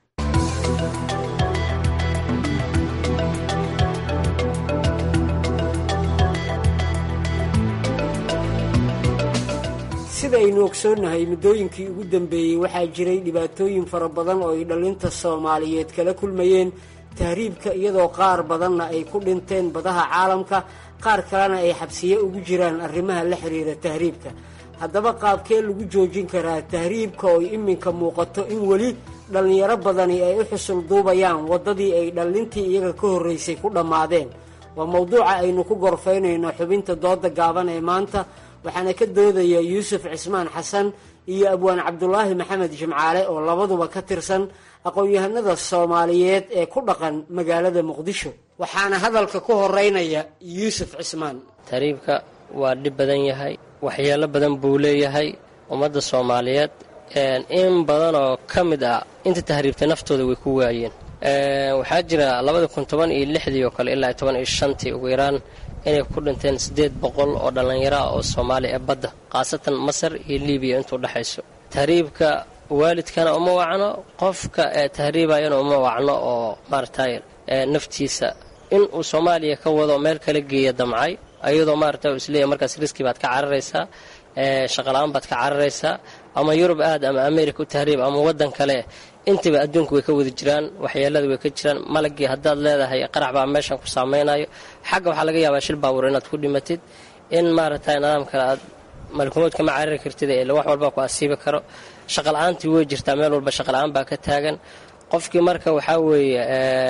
sidaynu ogsoonnahay muddooyinkii ugu dambeeyey waxaa jiray dhibaatooyin fara badan oo ay dhallinta soomaaliyeed kala kulmayeen tahriibka iyadoo qaar badanna ay ku dhinteen badaha caalamka qaar kalena ay xabsiye ugu jiraan arrimaha la xiriira tahriibka haddaba qaabkee lagu joojin karaa tahriibka oo iminka muuqato in weli dhallinyaro badani ay u xusul duubayaan waddadii ay dhallintii iyaga ka horraysay ku dhammaadeen waa mowduuca aynu ku gorfaynayno xubinta dooda gaaban ee maanta waxaana ka doodaya yuusuf cismaan xasan iyo abwaan cabdulaahi maxamed jimcaale oo labaduba ka tirsan aqoon-yahanada soomaaliyeed ee ku dhaqan magaalada muqdisho waxaana hadalka ku horeynaya yuusuf cismaan tahriibka waa dhib badan yahay waxyeelo badan buu leeyahay ummadda soomaaliyeed in badan oo ka mid ah inta tahriibtay naftooda way ku waayeen waxaa jira labada kun toban iyo lixdii oo kale ilaa toban iyo shantii ugu yaraan inay ku dhinteen siddeed boqol oo dhallinyaro ah oo soomaaliya ee badda khaasatan masar iyo libiya intuu dhexayso tahriibka waalidkana uma wacno qofka ee tahriibayana uma wacno oo maaragtay naftiisa in uu soomaaliya ka wado meel kala geeya damcay ayadoo maarata isleeyahy markaas riski baad ka cararaysaa shaqala-aan baad ka cararaysaa ama yurub aad ama america u tahriib ama waddan kale intaba adduunka way ka wada jiraan waxyeelada way ka jiraan malagii haddaad leedahay qarax baa meeshan ku saameynayo xagga waxaa laga yaabaa shil baabuur inaad ku dhimatid in maaragtay nidaam kale aad malkumood kama carari kartid ee wax walba ku asiibi karo shaqala-aantii way jirtaa meel walba shaqala-aan baa ka taagan qofkii marka waxaa weeye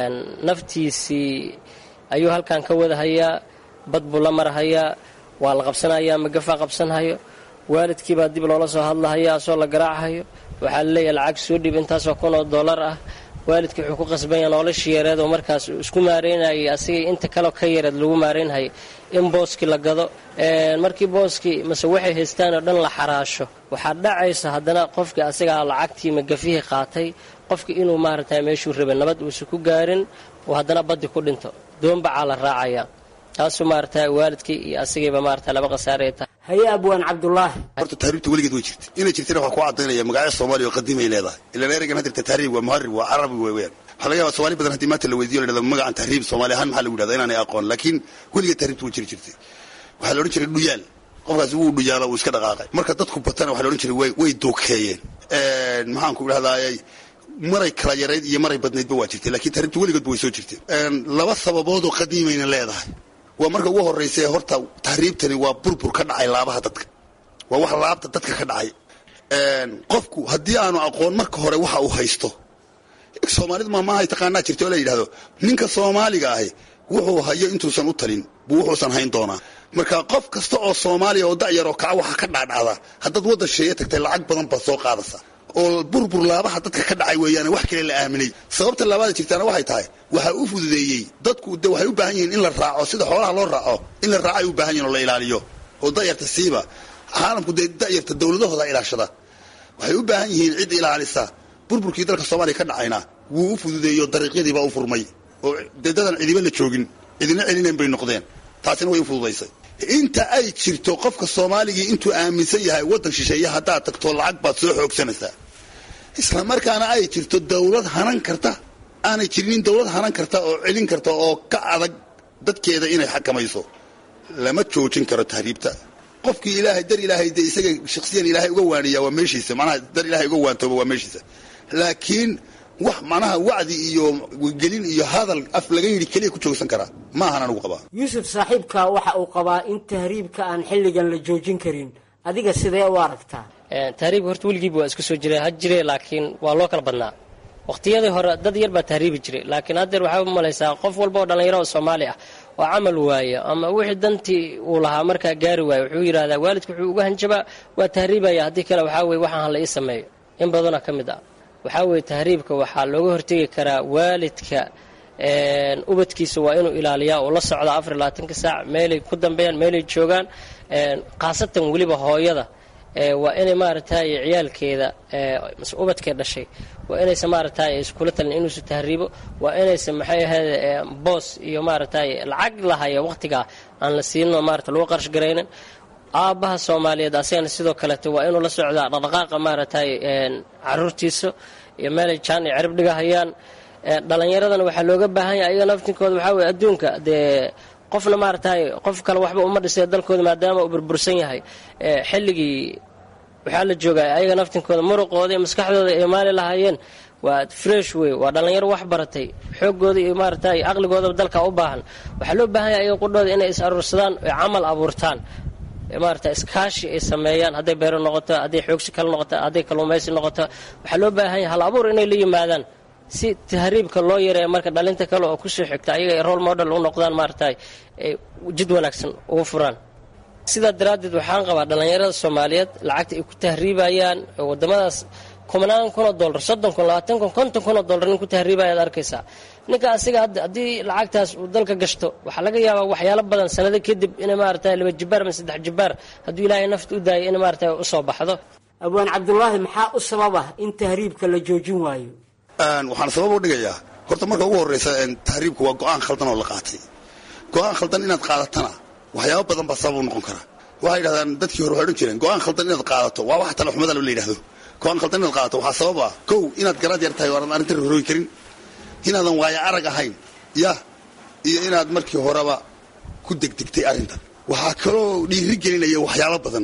naftiisii ayuu halkan ka wadahayaa bad buu la marhayaa waa la qabsanayaa magafaa qabsanhayo waalidkii baa dib loola soo hadlahayaa asoo la garaachayo waxaa laleeyahay lacag soo dhib intaasoo kun oo dollar ah waalidkii wuxuu ku qasbanya noloshii yareed oo markaas uu isku maareynayay asigii inta kaleo ka yareed lagu maareynhayay in booskii la gado markii booskii mase waxay haystaan oo dhan la xaraasho waxaa dhacaysa haddana qofkii asigaa lacagtii magafihii qaatay qofkii inuu maaragta meeshuu rabay nabad uusan ku gaarin oo haddana baddi ku dhinto doonbacaa la raacaya taasuu maarata waalidkii iyo asigiiba maarata laba khasaarey tahay haye abwaan cabdulaahi horta tahriibta weligeed way jirta inay jirtana waxaa ku cadaynaya magacyo soomaaliya oo qadiimay leedahay ilaan ereygan hadirta tahriib waa muharib waa carabi wey weyaan waxaa laga yaba somaali badan haddii maanta la weydiyo la dhahdo magacan tahriib soomaali ahaan maxaa lagu yidhahda inaanay aqoon laakiin weligeed tahriibta way jiri jirtay waxaa la odhan jiray dhuyaal qofkaasi wuu dhuyaalo wuu iska dhaqaaqay marka dadku batana waxa la odhan jiray way way duukeeyeen maxaan ku idhahdayay maray kala yarayd iyo maray badnaydba waa jirtay lakiin tahriibta weligeedba way soo jirtay laba sababoodoo qadiimayna leedahay waa marka ugu horraysa horta tahriibtani waa burbur ka dhacay laabaha dadka waa wax laabta dadka ka dhacay qofku haddii aanu aqoon marka hore waxa uu haysto soomaalidu maamaahay taqaanaa jirta oo la yidhahdo ninka soomaaliga ahi wuxuu hayo intuusan u talin buu wuxuusan hayn doonaa marka qof kasta oo soomaaliya oo da'yar oo kaca waxa ka dhaadhacda haddaad waddan sheeye tagtay lacag badan baad soo qaadaysa oo burbur laabaha dadka ka dhacay weeyaane wax kale la aaminay sababta laabaada jirtaana waxay tahay waxaa u fududeeyey dadku de waxay u baahan yihiin in la raaco sida xoolaha loo raaco in la raaco ay u baahan yihin oo la ilaaliyo oo da'yarta siiba caalamku dee da'yarta dowladahooda ilaashada waxay u baahan yihiin cid ilaalisa burburkii dalka soomaaliya ka dhacayna wuu u fududeeyo dariiqyadiibaa u furmay oo dee dadan cidiba la joogin cidina celinayn bay noqdeen taasina way u fududaysay inta ay jirto qofka soomaaligii intuu aaminsan yahay waddan shisheeye haddaad tagto lacag baad soo xoogsanaysaa isla markaana ay jirto dawlad hanan karta aanay jirinin dawlad hanan karta oo celin karta oo ka adag dadkeeda inay xakamayso lama joojin karo tahriibta qofkii ilaahay dar ilaahay dee isaga shaksiyan ilaahay uga waaniya waa meeshiisa manaha dar ilaahay uga waantooba waa meeshiisa laakiin wax manaha wacdi iyo gelin iyo hadal af laga yidhi keliya ku joogsan karaa ma ahan anugu qabaa yuusuf saaxiibka waxa uu qabaa in tahriibka aan xilligan la joojin karin adiga sidee u aragtaa tahriibka horta weligiiba waa iska soo jira ha jire laakiin waa loo kala badnaa waqtiyadii hore dad yar baa tahriibi jiray laakiin haddeer waxaa u malaysaa qof walba oo dhallinyaro oo soomaali ah oo camal waaya ama wixii dantii uu lahaa markaa gaari waaya wuxuu yidhahdaa waalidka wuxuu uga hanjabaa waa tahriibaya haddii kale waxaa weye waxaan hala ii sameeyo in badanoo ka mid ah waxaa weeye tahriibka waxaa looga hortegi karaa waalidka ubadkiisa waa inuu ilaaliyaa oo la socda afar iyo labaatanka saac meelay ku dambeeyaan meelay joogaan khaasatan weliba hooyada waa inay maaragtay ciyaalkeeda mase ubadkee dhashay waa inaysan maaragtay iskula talin inuusu tahriibo waa inaysan maxay ahayd boos iyo maaragtay lacag lahaya waqtigaa aan la siinoo maarata lagu qarash garaynin aabbaha soomaaliyeed asagana sidoo kaleeto waa inuu la socdaa dhaqdhaqaaqa maaragtay caruurtiisa iyo meelay jaan iyo cirib dhigahayaan dhallinyaradana waxaa looga baahan yahay ayaga naftinkooda waxaa weye adduunka dee qofna maaragtay qof kale waxba uma dhisay dalkooda maadaama uu burbursan yahay xilligii waxaa la joogaa ayaga naftinkooda muruqooda iyo maskaxdooda ay maali lahaayeen waa fresh wey waa dhallinyaro wax baratay xoogooda iyo maaragtay aqligoodaba dalka u baahan waxaa loo baahan yahay ayaga qudhooda inay is aruursadaan oy camal abuurtaan maarata iskaashi ay sameeyaan hadday beero noqoto hadday xoogsi kale noqoto hadday kalluumaysi noqoto waxaa loo baahan yahay hal abuur inay la yimaadaan si tahriibka loo yareeya marka dhalinta kale oo kusoo xigta ayaga ay role model u noqdaan maaragtay ay jid wanaagsan ugu furaan sidaa daraaddeed waxaan qabaa dhallinyarada soomaaliyeed lacagta ay ku tahriibayaan wadamadaas kumanaan kunoo dollar soddon kun labaatan kun konton kunoo dollar nin ku tahriibaya ad arkaysaa ninka asiga haddii lacagtaas uu dalka gashto waxaa laga yaabaa waxyaalo badan sanado kadib inay maaragtay laba jibaar ama saddex jibaar hadduu ilaahay nafta u daayo inay maaragtay usoo baxdo abwaan cabdulaahi maxaa u sababa in tahriibka la joojin waayo waxaan sabab u dhigayaa horta marka ugu horreysa tahriibku waa go-aan khaldan oo la qaatay go-aan khaldan inaad qaadatana waxyaabo badan baa sabab u noqon kara waxay yidhahdaan dadkii hore waxay odhan jireen go-aan khaldan inaad qaadato waa wax tale xumada la yidhahdo go-aan khaldan inaad qaadato waxaa sabab ah kow inaad garaad yar tahay oo aanad arrintan horooyi karin inaadan waayo arag ahayn yah iyo inaad markii horeba ku degdegtay arrintan waxaa kaloo dhiiri gelinaya waxyaabo badan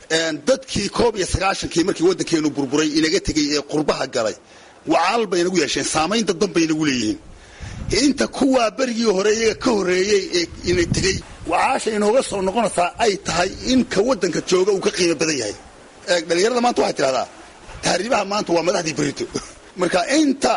dadkii koob iyo sagaashankii markii waddankeenu burburay inaga tegey ee qurbaha galay wacaal bay inagu yeesheen saamayn dadban bay inagu leeyihiin inta kuwaa berigii hore iyaga ka horreeyey ee ina tegey wacaasha inooga soo noqonaysaa ay tahay in ka waddanka jooga uu ka qiimo badan yahay dhalinyarada maanta waxay tidhahdaa tahriibaha maanta waa madaxdii berito marka inta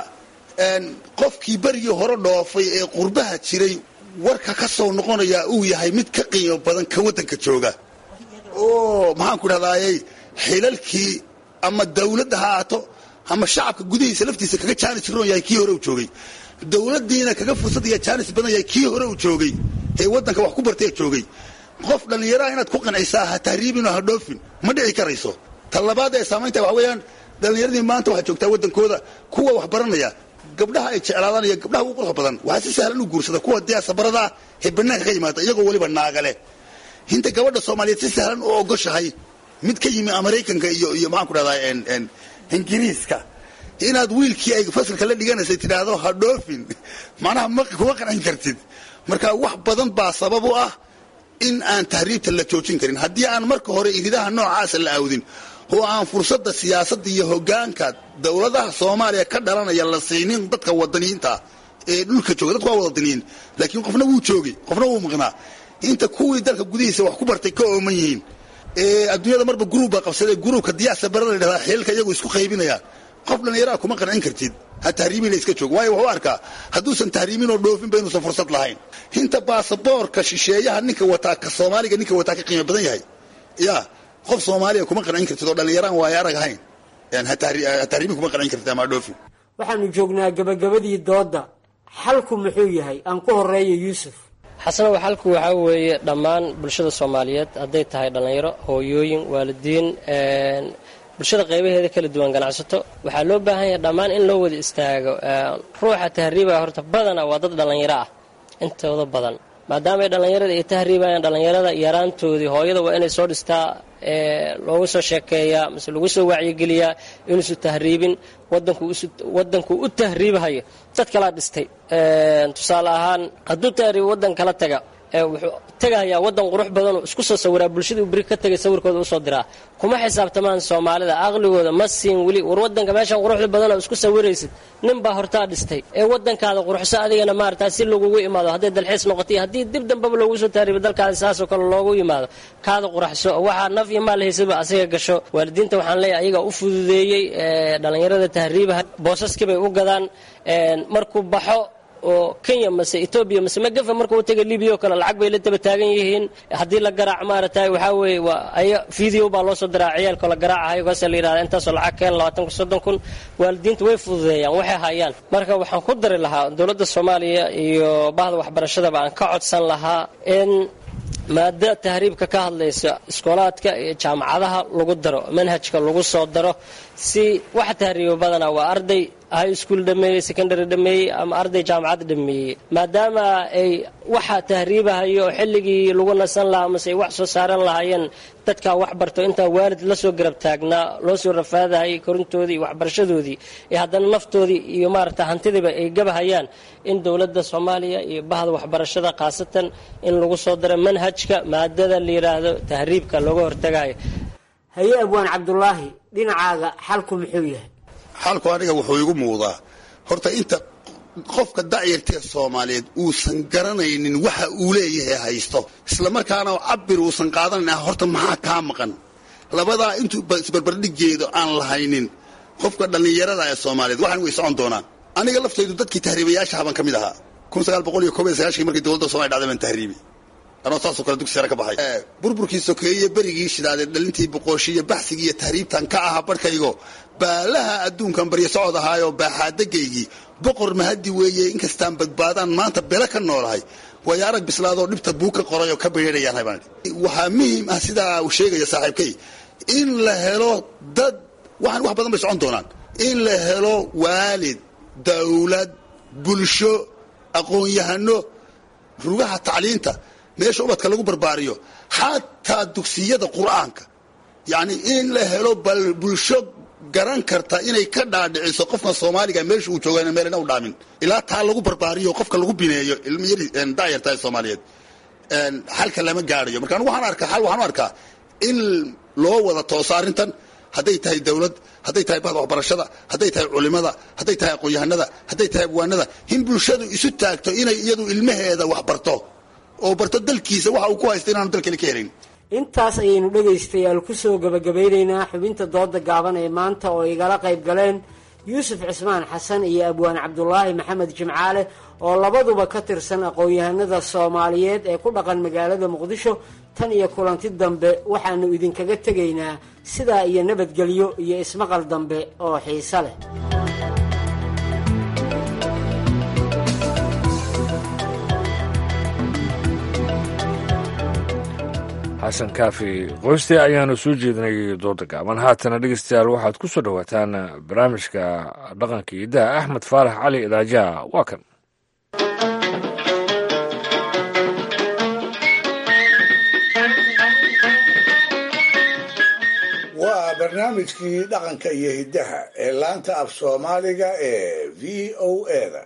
qofkii berigii hore dhoofay ee qurbaha jiray warka ka soo noqonaya uu yahay mid ka qiimo badan ka waddanka jooga oo maxaan ku dhahdaayey xilalkii ama dawladda ha ahaato ama shacabka gudihiisa laftiisa kaga jaanis roon yahay kii hore uu joogay dowladdiina kaga fursad iyo jaanis badan yahay kii hore uu joogay ee waddanka wax ku bartay joogay qof dhallinyaraha inaad ku qancisaa ha tahriibin oo ha dhoofin ma dhici karayso ta labaad ee saamaynta waxa weeyaan dhallinyaradii maanta waxaa joogtaa waddankooda kuwa wax baranaya gabdhaha ay jeclaadaan iyo gabdhaha ugu quruxa badan waxaa si sahlan u guursada kuwa diyaasabarada ah ee bannaanka ka yimaada iyagoo weliba naagale hinta gabadha soomaaliyeed si sahlan u ogoshahay mid ka yimi maraykanka iyo iyo maxaan ku dhahdaa ingiriiska inaad wiilkii ay fasalka la dhiganaysay tidhaahdo ha dhoofin macnaha ma kuma qancin kartid marka wax badan baa sabab u ah in aan tahriibta la joojin karin haddii aan marka hore iridaha noocaasa la aawdin oo aan fursadda siyaasadda iyo hogaanka dowladaha soomaaliya ka dhalanaya la siinin dadka wadaniyiinta ee dhulka jooga dadku waa wadaniyiin laakiin qofna wuu joogay qofna wuu maqnaa inta kuwii dalka gudihiisa wax ku bartay ka ooman yihiin adduunyada marba gruub baa qabsaday gruubka diyaasa barada la yidhahdaa xeelka iyagu isku qaybinayaan qof dhallinyaraha kuma qancin kartid ha tahriibina iska joog waayo wuxuu arkaa hadduusan tahriibin oo dhoofinba inuusan fursad lahayn inta baasaboorka shisheeyaha ninka wataa ka soomaaliga ninka wataa ka qiimo badan yahay ya qof soomaaliya kuma qancin kartid oo dhallinyaraan waayo arag ahayn ha tahriibin kuma qancin kartid ama dhoofin waxaanu joognaa gabagabadii doodda xalku muxuu yahay aan ku horeeyo yuusuf xasanow xalku waxaa weeye dhammaan bulshada soomaaliyeed hadday tahay dhallinyaro hooyooyin waalidiin bulshada qaybaheeda kala duwan ganacsato waxaa loo baahan yahay dhammaan in loo wada istaago ruuxa tahriibaya horta badana waa dad dhallinyaro ah intooda badan maadaama ay dhallinyarada ay tahriibayaan dhallinyarada yaraantoodii hooyada waa inay soo dhistaa loogu soo sheekeeyaa mise lagu soo wacyigeliyaa inuusu tahriibin wadanku u tahriibahayo dad kalaa dhistay tusaale ahaan hadduu tahriib waddan kala taga wuxuu tegahayaa waddan qurux badanoo isku soo sawiraa bulshadii beri ka tegay sawirkooda usoo diraa kuma xisaabtamaan soomaalida aqligooda ma siin weli war wadanka meeshan quruxda badanoo isku sawiraysid nin baa hortaa dhistay ee wadankaada quruxso adigana maarata si lagugu imaado hadday dalxiis noqotay haddii dib dambaba loogu soo tahriibo dalkaada saasoo kale loogu yimaado kaada quraxso waxaa naf iyo maal haysaba asiga gasho waalidiinta waxaan leeyahay ayagaa u fududeeyey dhallinyarada tahriibaha boosaskii bay u gadaan markuu baxo oo kenya mase etoobiya mase magafa marka u taga libiya oo kale lacag bay la daba taagan yihiin haddii la garaac maaragtay waxaa weeye waa aya video baa loo soo diraa ciyaalkoo la garaacahayo kaasa la yidhahda intaasoo lacag keen labaatan kun soddon kun waalidiinta way fududeeyaan waxay hayaan marka waxaan ku dari lahaa dowladda soomaaliya iyo bahda waxbarashadaba aan ka codsan lahaa in maada tahriibka ka hadlaysa iskoolaadka iyo jaamacadaha lagu daro manhajka lagu soo daro si waxa tahriiba badana waa arday high school dhameeyey secondary dhameeyey ama arday jaamacad dhameeyey maadaama ay waxa tahriibahayo xilligii lagu nasan lahaa mase ay wax soo saaran lahaayeen dadkaa wax barto intaa waalid la soo garab taagnaa loo soo rafaadahayay korintoodii iyo waxbarashadoodii iyo haddana naftoodii iyo maaragta hantidiiba ay gabahayaan in dowladda soomaaliya iyo bahda waxbarashada khaasatan in lagu soo daro manhajka maadada la yidhaahdo tahriibka looga hortagayo haye abwaan cabdulaahi dhinacaaga xalku muxuu yahay xalku aniga wuxuu igu muuqdaa horta inta qofka dacyartee soomaaliyeed uusan garanaynin waxa uu leeyahay haysto islamarkaana cabir uusan qaadanayn horta maxaa kaa maqan labadaa intuu isbarbardhigeedo aan lahaynin qofka dhallinyarada ee soomaaliyeed waxaan way socon doonaan aniga laftaydu dadkii tahriibayaasha haban ka mid ahaa markii dowladda somaliya dhacday baan tahriibi anoo saasoo kale dugsi sare ka baxay burburkii sokeeye berigii shidaaday dhalintii boqooshiiyo baxsigii iyo tahriibtan ka ahaa barhkaygo baalaha adduunkan baryo socod ahaayoo baaxaadagaygii boqor mahadi weeye inkastaan badbaadaan maanta bele ka noolahay waayo arag bislaadoo dhibta buu ka qoray oo ka bereerayaan habaan waxaa muhiim ah sidaa uu sheegaya saaxiibkay in la helo dad waxaan wax badan bay socon doonaan in la helo waalid dawlad bulsho aqoon-yahano rugaha tacliinta meesha ubadka lagu barbaariyo xataa dugsiyada qur'aanka yacni in la helo bal bulsho garan karta inay ka dhaadhiciso qofka soomaaliga meesha uu jooga meelna u dhaamin ilaa taa lagu barbaariyo qofka lagu bineeyo ilmiyari daayarta soomaaliyeed xalka lama gaadhayo marka anigu waxaan arkaa xal waxaan u arkaa in loo wada tooso arrintan hadday tahay dawlad hadday tahay bahda waxbarashada hadday tahay culimada hadday tahay aqoon-yahanada hadday tahay abwaanada in bulshadu isu taagto inay iyadu ilmaheeda wax barto oo barto dalkiisa waxa uu ku haysta inaanu dalkale ka helayn intaas ayaynu dhegaystayaal kusoo gabagabaynaynaa xubinta dooda gaaban ee maanta oo igala qayb galeen yuusuf cismaan xasan iyo abwaan cabdulaahi maxamed jimcaale oo labaduba ka tirsan aqoon-yahanada soomaaliyeed ee ku dhaqan magaalada muqdisho tan iyo kulanti dambe waxaanu idinkaga tegaynaa sidaa iyo nabadgelyo iyo ismaqal dambe oo xiise leh xasan kaafi qoyste ayaanu soo jeedinay dooda gaaban haatana dhegeystayaal waxaad ku soo dhowaataan barnaamijka dhaqanka idaha axmed faarax cali idaajaha waa kan waa barnaamijkii dhaqanka iyo hiddaha ee laanta af soomaaliga ee v o eda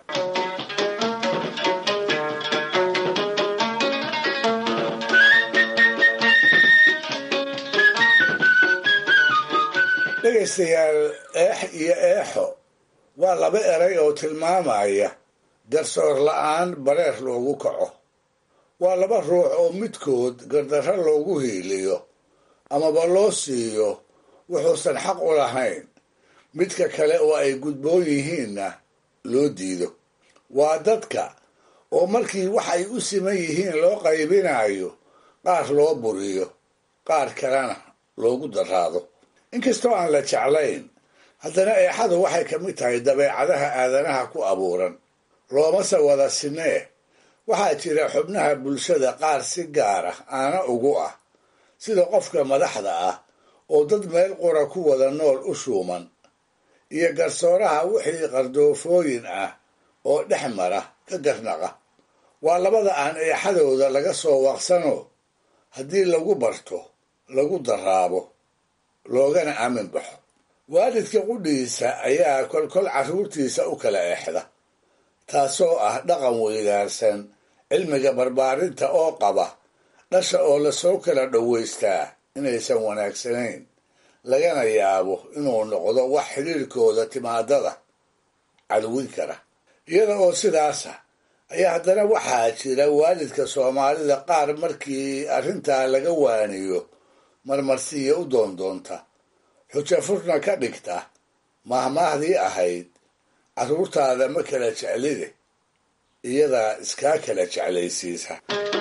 dhegaystayaal eex iyo eexo waa laba eray oo tilmaamaya garsoor la-aan bareer loogu kaco waa laba ruux oo midkood gardarro loogu hiiliyo amaba loo siiyo wuxuusan xaq u lahayn midka kale oo ay gudboon yihiinna loo diido waa dadka oo markii wax ay u siman yihiin loo qaybinayo qaar loo buriyo qaar kalena loogu daraado inkastoo aan la jeclayn haddana eexadu waxay ka mid tahay dabeecadaha aadanaha ku abuuran loomase wada sinee waxaa jira xubnaha bulshada qaar si gaara aana ugu ah sida qofka madaxda ah oo dad meel qura ku wada nool u shuuman iyo garsooraha wixii qardoofooyin ah oo dhex mara ka garnaqa waa labada aan eexadooda laga soo waqsano haddii lagu barto lagu daraabo loogana aamin baxo waalidka qudhiisa ayaa kolkol carruurtiisa u kala eexda taasoo ah dhaqan weydaarsan cilmiga barbaarinta oo qaba dhasha oo lasoo kala dhowaystaa inaysan wanaagsanayn lagana yaabo inuu noqdo wax xidhiirkooda timaadada cadwin kara iyada oo sidaasa ayaa haddana waxaa jira waalidka soomaalida qaar markii arrintaa laga waaniyo marmarsiiya u doondoonta xujo furna ka dhigta mahmaahdii ahayd carruurtaada ma kala jeclide iyadaa iskaa kala jeclaysiisa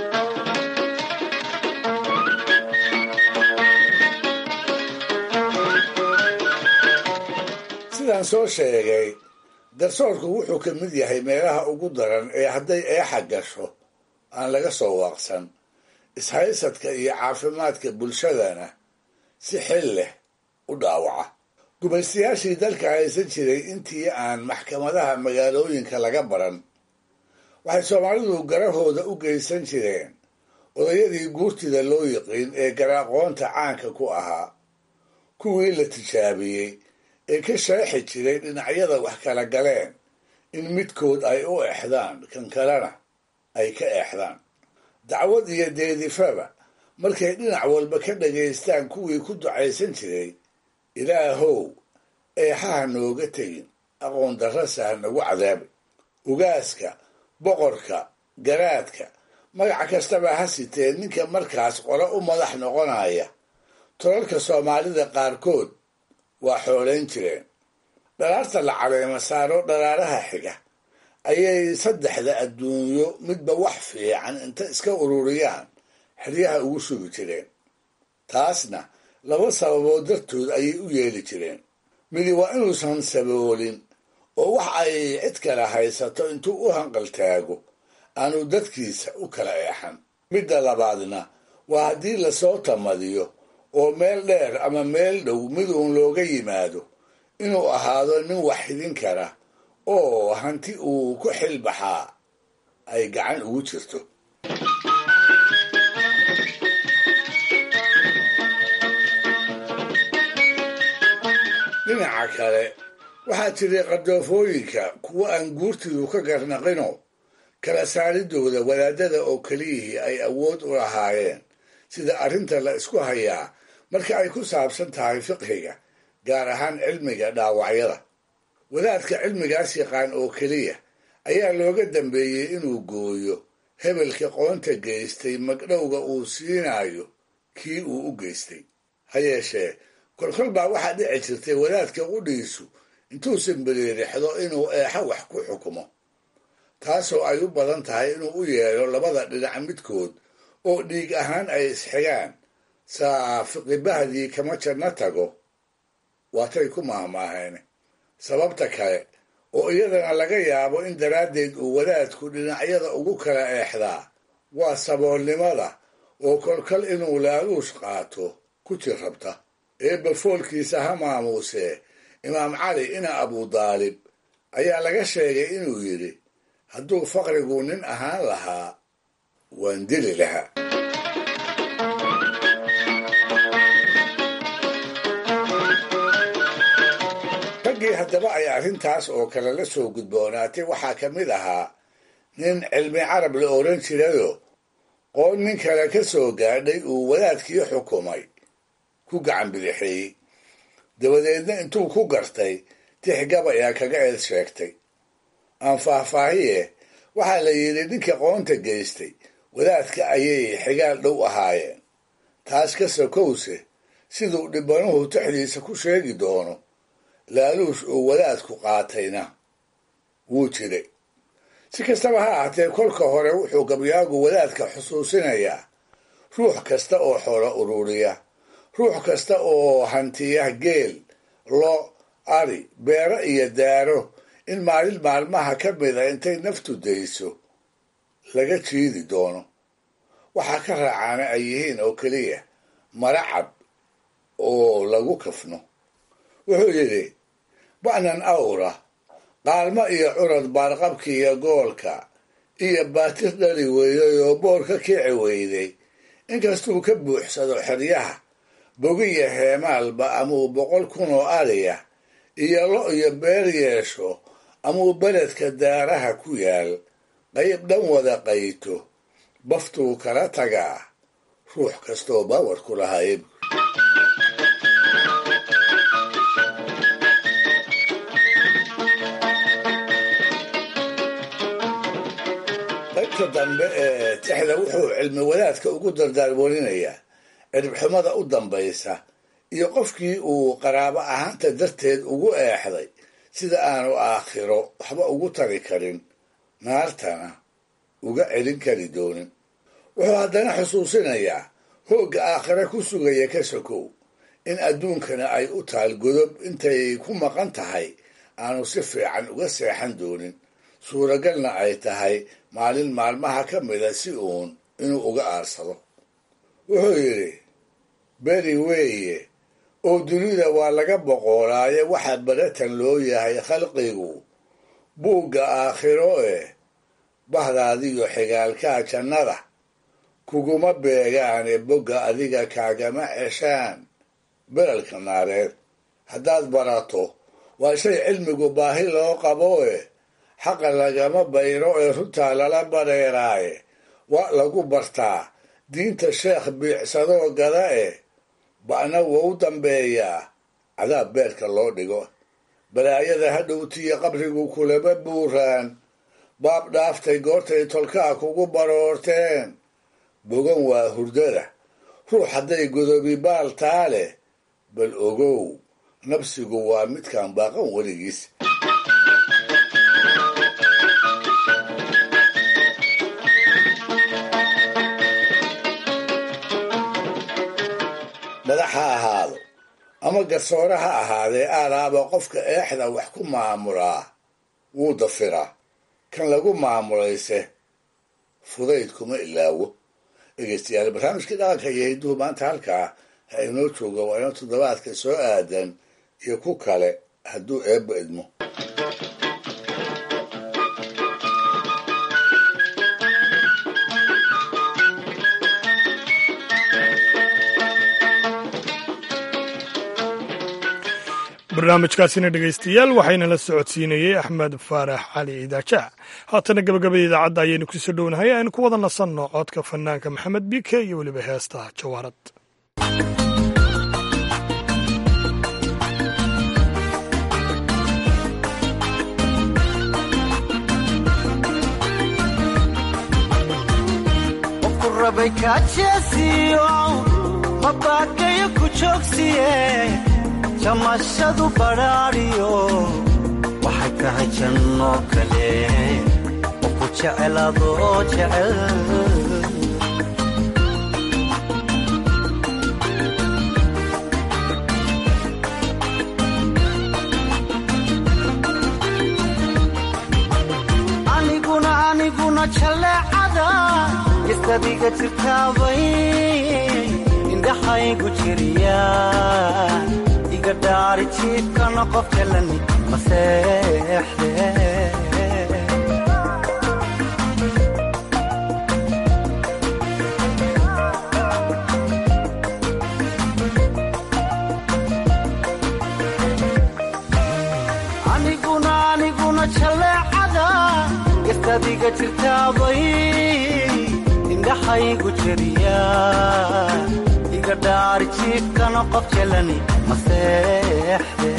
sidaan soo sheegay garsoorku wuxuu ka mid yahay meelaha ugu daran ee hadday eexa gasho aan laga soo waaqsan ishaysadka iyo caafimaadka bulshadana si xil leh u dhaawaca gumaystayaashii dalka haysan jiray intii aan maxkamadaha magaalooyinka laga baran waxay soomaalidu garahooda u geysan jireen odayadii guurtida loo yiqiin ee garaaqoonta caanka ku ahaa kuwii la tijaabiyey ee ka sheexi jiray dhinacyada wax kala galeen in midkood ay u exdaan kan kalena ay ka exdaan dacwad iyo deedifaba markay dhinac walba ka dhagaystaan kuwii ku ducaysan jiray ilaahow eexaha nooga tegin aqoon darrasa ha nagu cadaabi ugaaska boqorka garaadka magac kastaba ha sitee ninka markaas qole u madax noqonaya tolalka soomaalida qaarkood waa xoolayn jireen dhalaarta la caleema saaro dhalaaraha xiga ayay saddexda adduunyo midba wax fiican inta iska ururiyaan xeryaha ugu sugi jireen taasna laba sababood dartood ayay u yeeli jireen midi waa inuusan saboolin oo wax ay cid kale haysato intuu u hanqaltaago aanu dadkiisa u kala eexan midda labaadna waa haddii lasoo tamadiyo oo meel dheer ama meel dhow miduun looga yimaado inuu ahaado nin wax xidin kara oo hanti uu ku xilbaxaa ay gacan ugu jirto dhinaca kale waxaa jiray qardoofooyinka kuwo aan guurtidu ka garnaqino kala saaridooda wadaadada oo keliyihii ay awood u lahaayeen sida arrinta la isku hayaa marka ay ku saabsan tahay fiqhiga gaar ahaan cilmiga dhaawacyada wadaadka cilmigaas yaqaan oo keliya ayaa looga dambeeyey inuu gooyo hebelka qoonta geystay magdhowga uu siinayo kii uu u geystay ha yeeshee kolkol baa waxaa dhici jirtay wadaadka qudhiisu intuu simbiriirixdo inuu eexa wax ku xukumo taasoo ay u badan tahay inuu u yeedho labada dhinac midkood oo dhiig ahaan ay isxigaan saafiqibahdii kama janno tago waatay ku maahmaaheen sababta kale oo iyadana laga yaabo in daraaddeed uu wadaadku dhinacyada ugu kala eexdaa waa saboolnimada oo kolkol inuu laaluush qaato ku jir rabta eebba foolkiisa ha maamuusee imaam cali ina abudaalib ayaa laga sheegay inuu yidhi hadduu faqrigu nin ahaan lahaa waan dili lahaa raggii haddaba ay arrintaas oo kale la soo gudboonaatay waxaa ka mid ahaa nin cilmi carab la odhan jirayo qoon nin kale ka soo gaadhay uu wadaadkii xukumay ku gacan bidixeeyey dabadeedna intuu ku gartay tix gabaya kaga eed sheegtay aan faahfaahiye waxaa la yidhi ninka qoonta geystay wadaadka ayay xigaal dhow ahaayeen taas ka sokowse siduu dhibbanuhu tixdiisa ku sheegi doono laaluush uu wadaadku qaatayna wuu jiray si kastaba ha ahaatee kolka hore wuxuu gabyaagu wadaadka xusuusinayaa ruux kasta oo xoolo ururiya ruux kasta oo hantiya geel lo ari beero iyo daaro in maalin maalmaha ka mida intay naftu dayso laga jiidi doono waxaa ka raacaana ay yihiin oo keliya mara cad oo lagu kafno wuxuu yidhi ba'nan awra qaalmo iyo curad baarqabki iyo goolka iyo baatir dhali weeyey oo boor ka kici weyday inkastuu ka buuxsado xeryaha bogiya heemaalba amuu boqol kun oo ariya iyo lo iyo beer yeesho amuu beledka daaraha ku yaal qayb dhan wada qayto baftuu kala tagaa ruux kastoo baawar ku lahaayb qaybta dambe ee tixda wuxuu cilmi wadaadka ugu dardaarwarinayaa ciribxumada u dambaysa iyo qofkii uu qaraabo ahaanta darteed ugu eexday sida aanu aakhiro waxba ugu tari karin naartana uga celin kari doonin wuxuu haddana xusuusinayaa hoogga aakhire ku sugaya ka sokow in adduunkana ay u taal godob intay ku maqan tahay aanu si fiican uga seexan doonin suuragalna ay tahay maalin maalmaha ka mida si uun inuu uga aarsado wuxuu yidhi beri weeye oo dunida waa laga boqoolaaye waxaa baratan loo yahay khalqigu buugga aakhiro eh bahdaadiyo xigaalkaa jannada kuguma beegaane bogga adiga kaagama ceshaan belalka naareed haddaad barato waa shay cilmigu baahi loo qabo eh xaqa lagama bayro ee runtaa lala bareeraaye waa lagu bartaa diinta sheekh biicsadoo gada eh ba'na wou dambeeyaa cadaab beerka loo dhigo balaayada hadhowtiyo qabrigu kulama buuraan baab dhaaftay goortay tolkaa kugu baroorteen bogan waa hurdada ruux hadday godobi baal taa leh bal ogow nabsigu waa midkaan baaqan weligiis madax ha ahaado ama garsoore ha ahaadee aalaaba qofka eexda wax ku maamulaa wuu dafiraa kan lagu maamulayse fudayd kuma ilaawo dhegeystayaal barnaamijkii dhaqanka iyo hidduhu maanta halkaa ha inoo jooga waa inoo toddobaadka soo aadan iyo ku kale hadduu eebba idmo barnaamijkaasina dhegaystayaal waxayna la socodsiinayey axmed faarax cali idaajaha haatana gabagabada idaacadda ayaynu kusoo dhownahay aynu ku wada nasanno codka fanaanka maxamed biike iyo weliba heesta jawaarad jamashadu badhaadhiyo waxay tahay janno kale oo ku jeceladoo jecel aniguna aniguna jalleecada istadiga jirtaabay indhaxaygu jiriya iga dhaari jiibkana qof jalani maseexde aniguna aniguna jalleecada istadiga jirtaabay indhaxaygu jiriya iga dhaari jiibkana qof jalani maseexde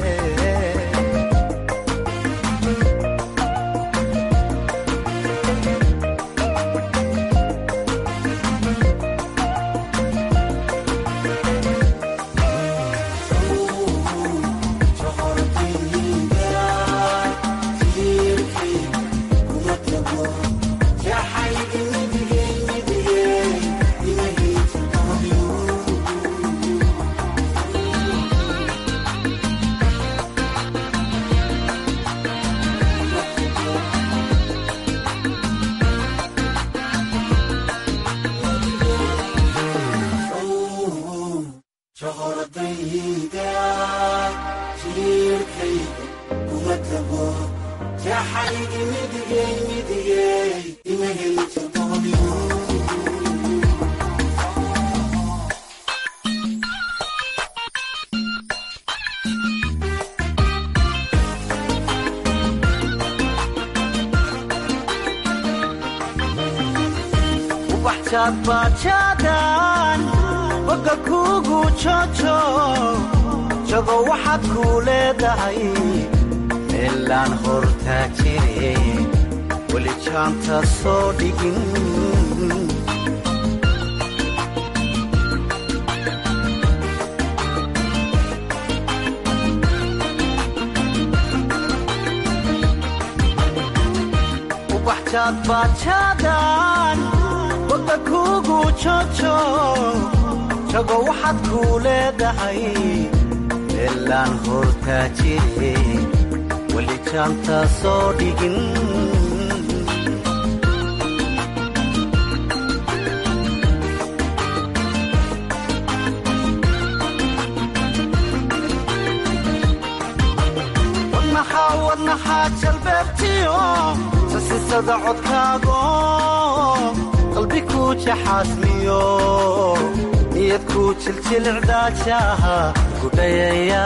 bajaadbaajaadaan bogga kuugu jojo jago waxaad kuu leedahay meelaan hortaa jire weli jaanta soo dhigin ubaxjaadbaajaadaan bogga kuugu jojo jago waxaad kuu leedahay meelaan hortaa jire weli jaanta soo dhigin wadnaxaa wadnaxaa jalbeebtiyo sasisada codkaago qalbi kuu jaxaasmiyo niyad kuu jiljilicdaajaha gudhayaya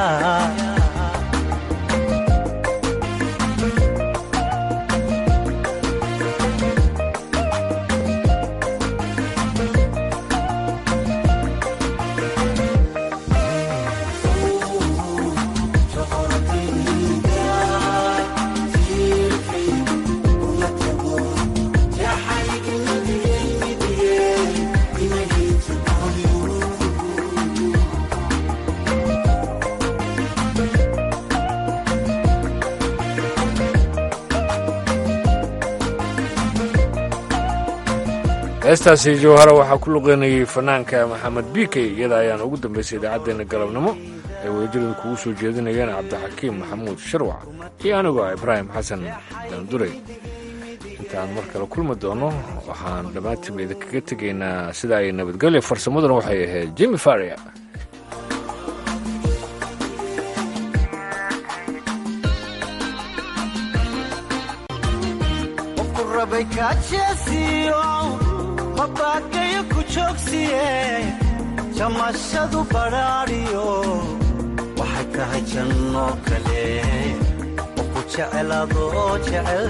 heestaasi jawhara waxaa ku luqeynayay fanaanka maxamed biikey iyada ayaan ugu dambaysay idaacaddeenna galabnimo ay wadajirada kugu soo jeedinayeen cabdixakiim maxamuud sharwac iyo anigoo ah ibraahim xasan daanduray intaan mar kale kulmi doono waxaan dhammaantiiba idinkaga tegaynaa sida ay nabadgelya farsamaduna waxay ahayd jimi faria mabaakayo ku joogsiye jamashadu badhaadhiyo waxay tahay janno kale oo ku jeceladoo jecel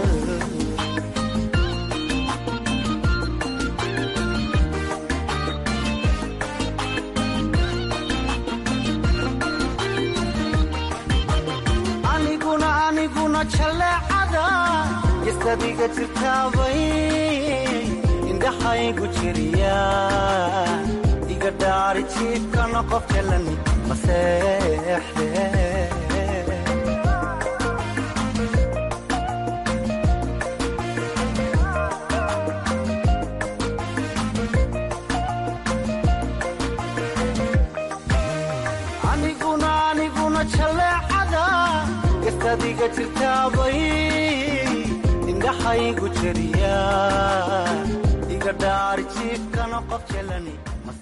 aniguna aniguna jalleecada istadiga jirtaabay indhaxaygu jiriya iga dhaari jiibkana qof jalani maseexde aniguna aniguna jaleecada gastadiga jirtaabay indhaxaygu jeriya iga dhaari jiifkana qof jelani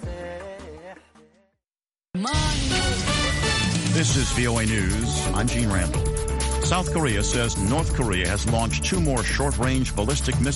This is VOA News. I'm Gene Randall. South Korea says North Korea has launched two more short-range ballistic missiles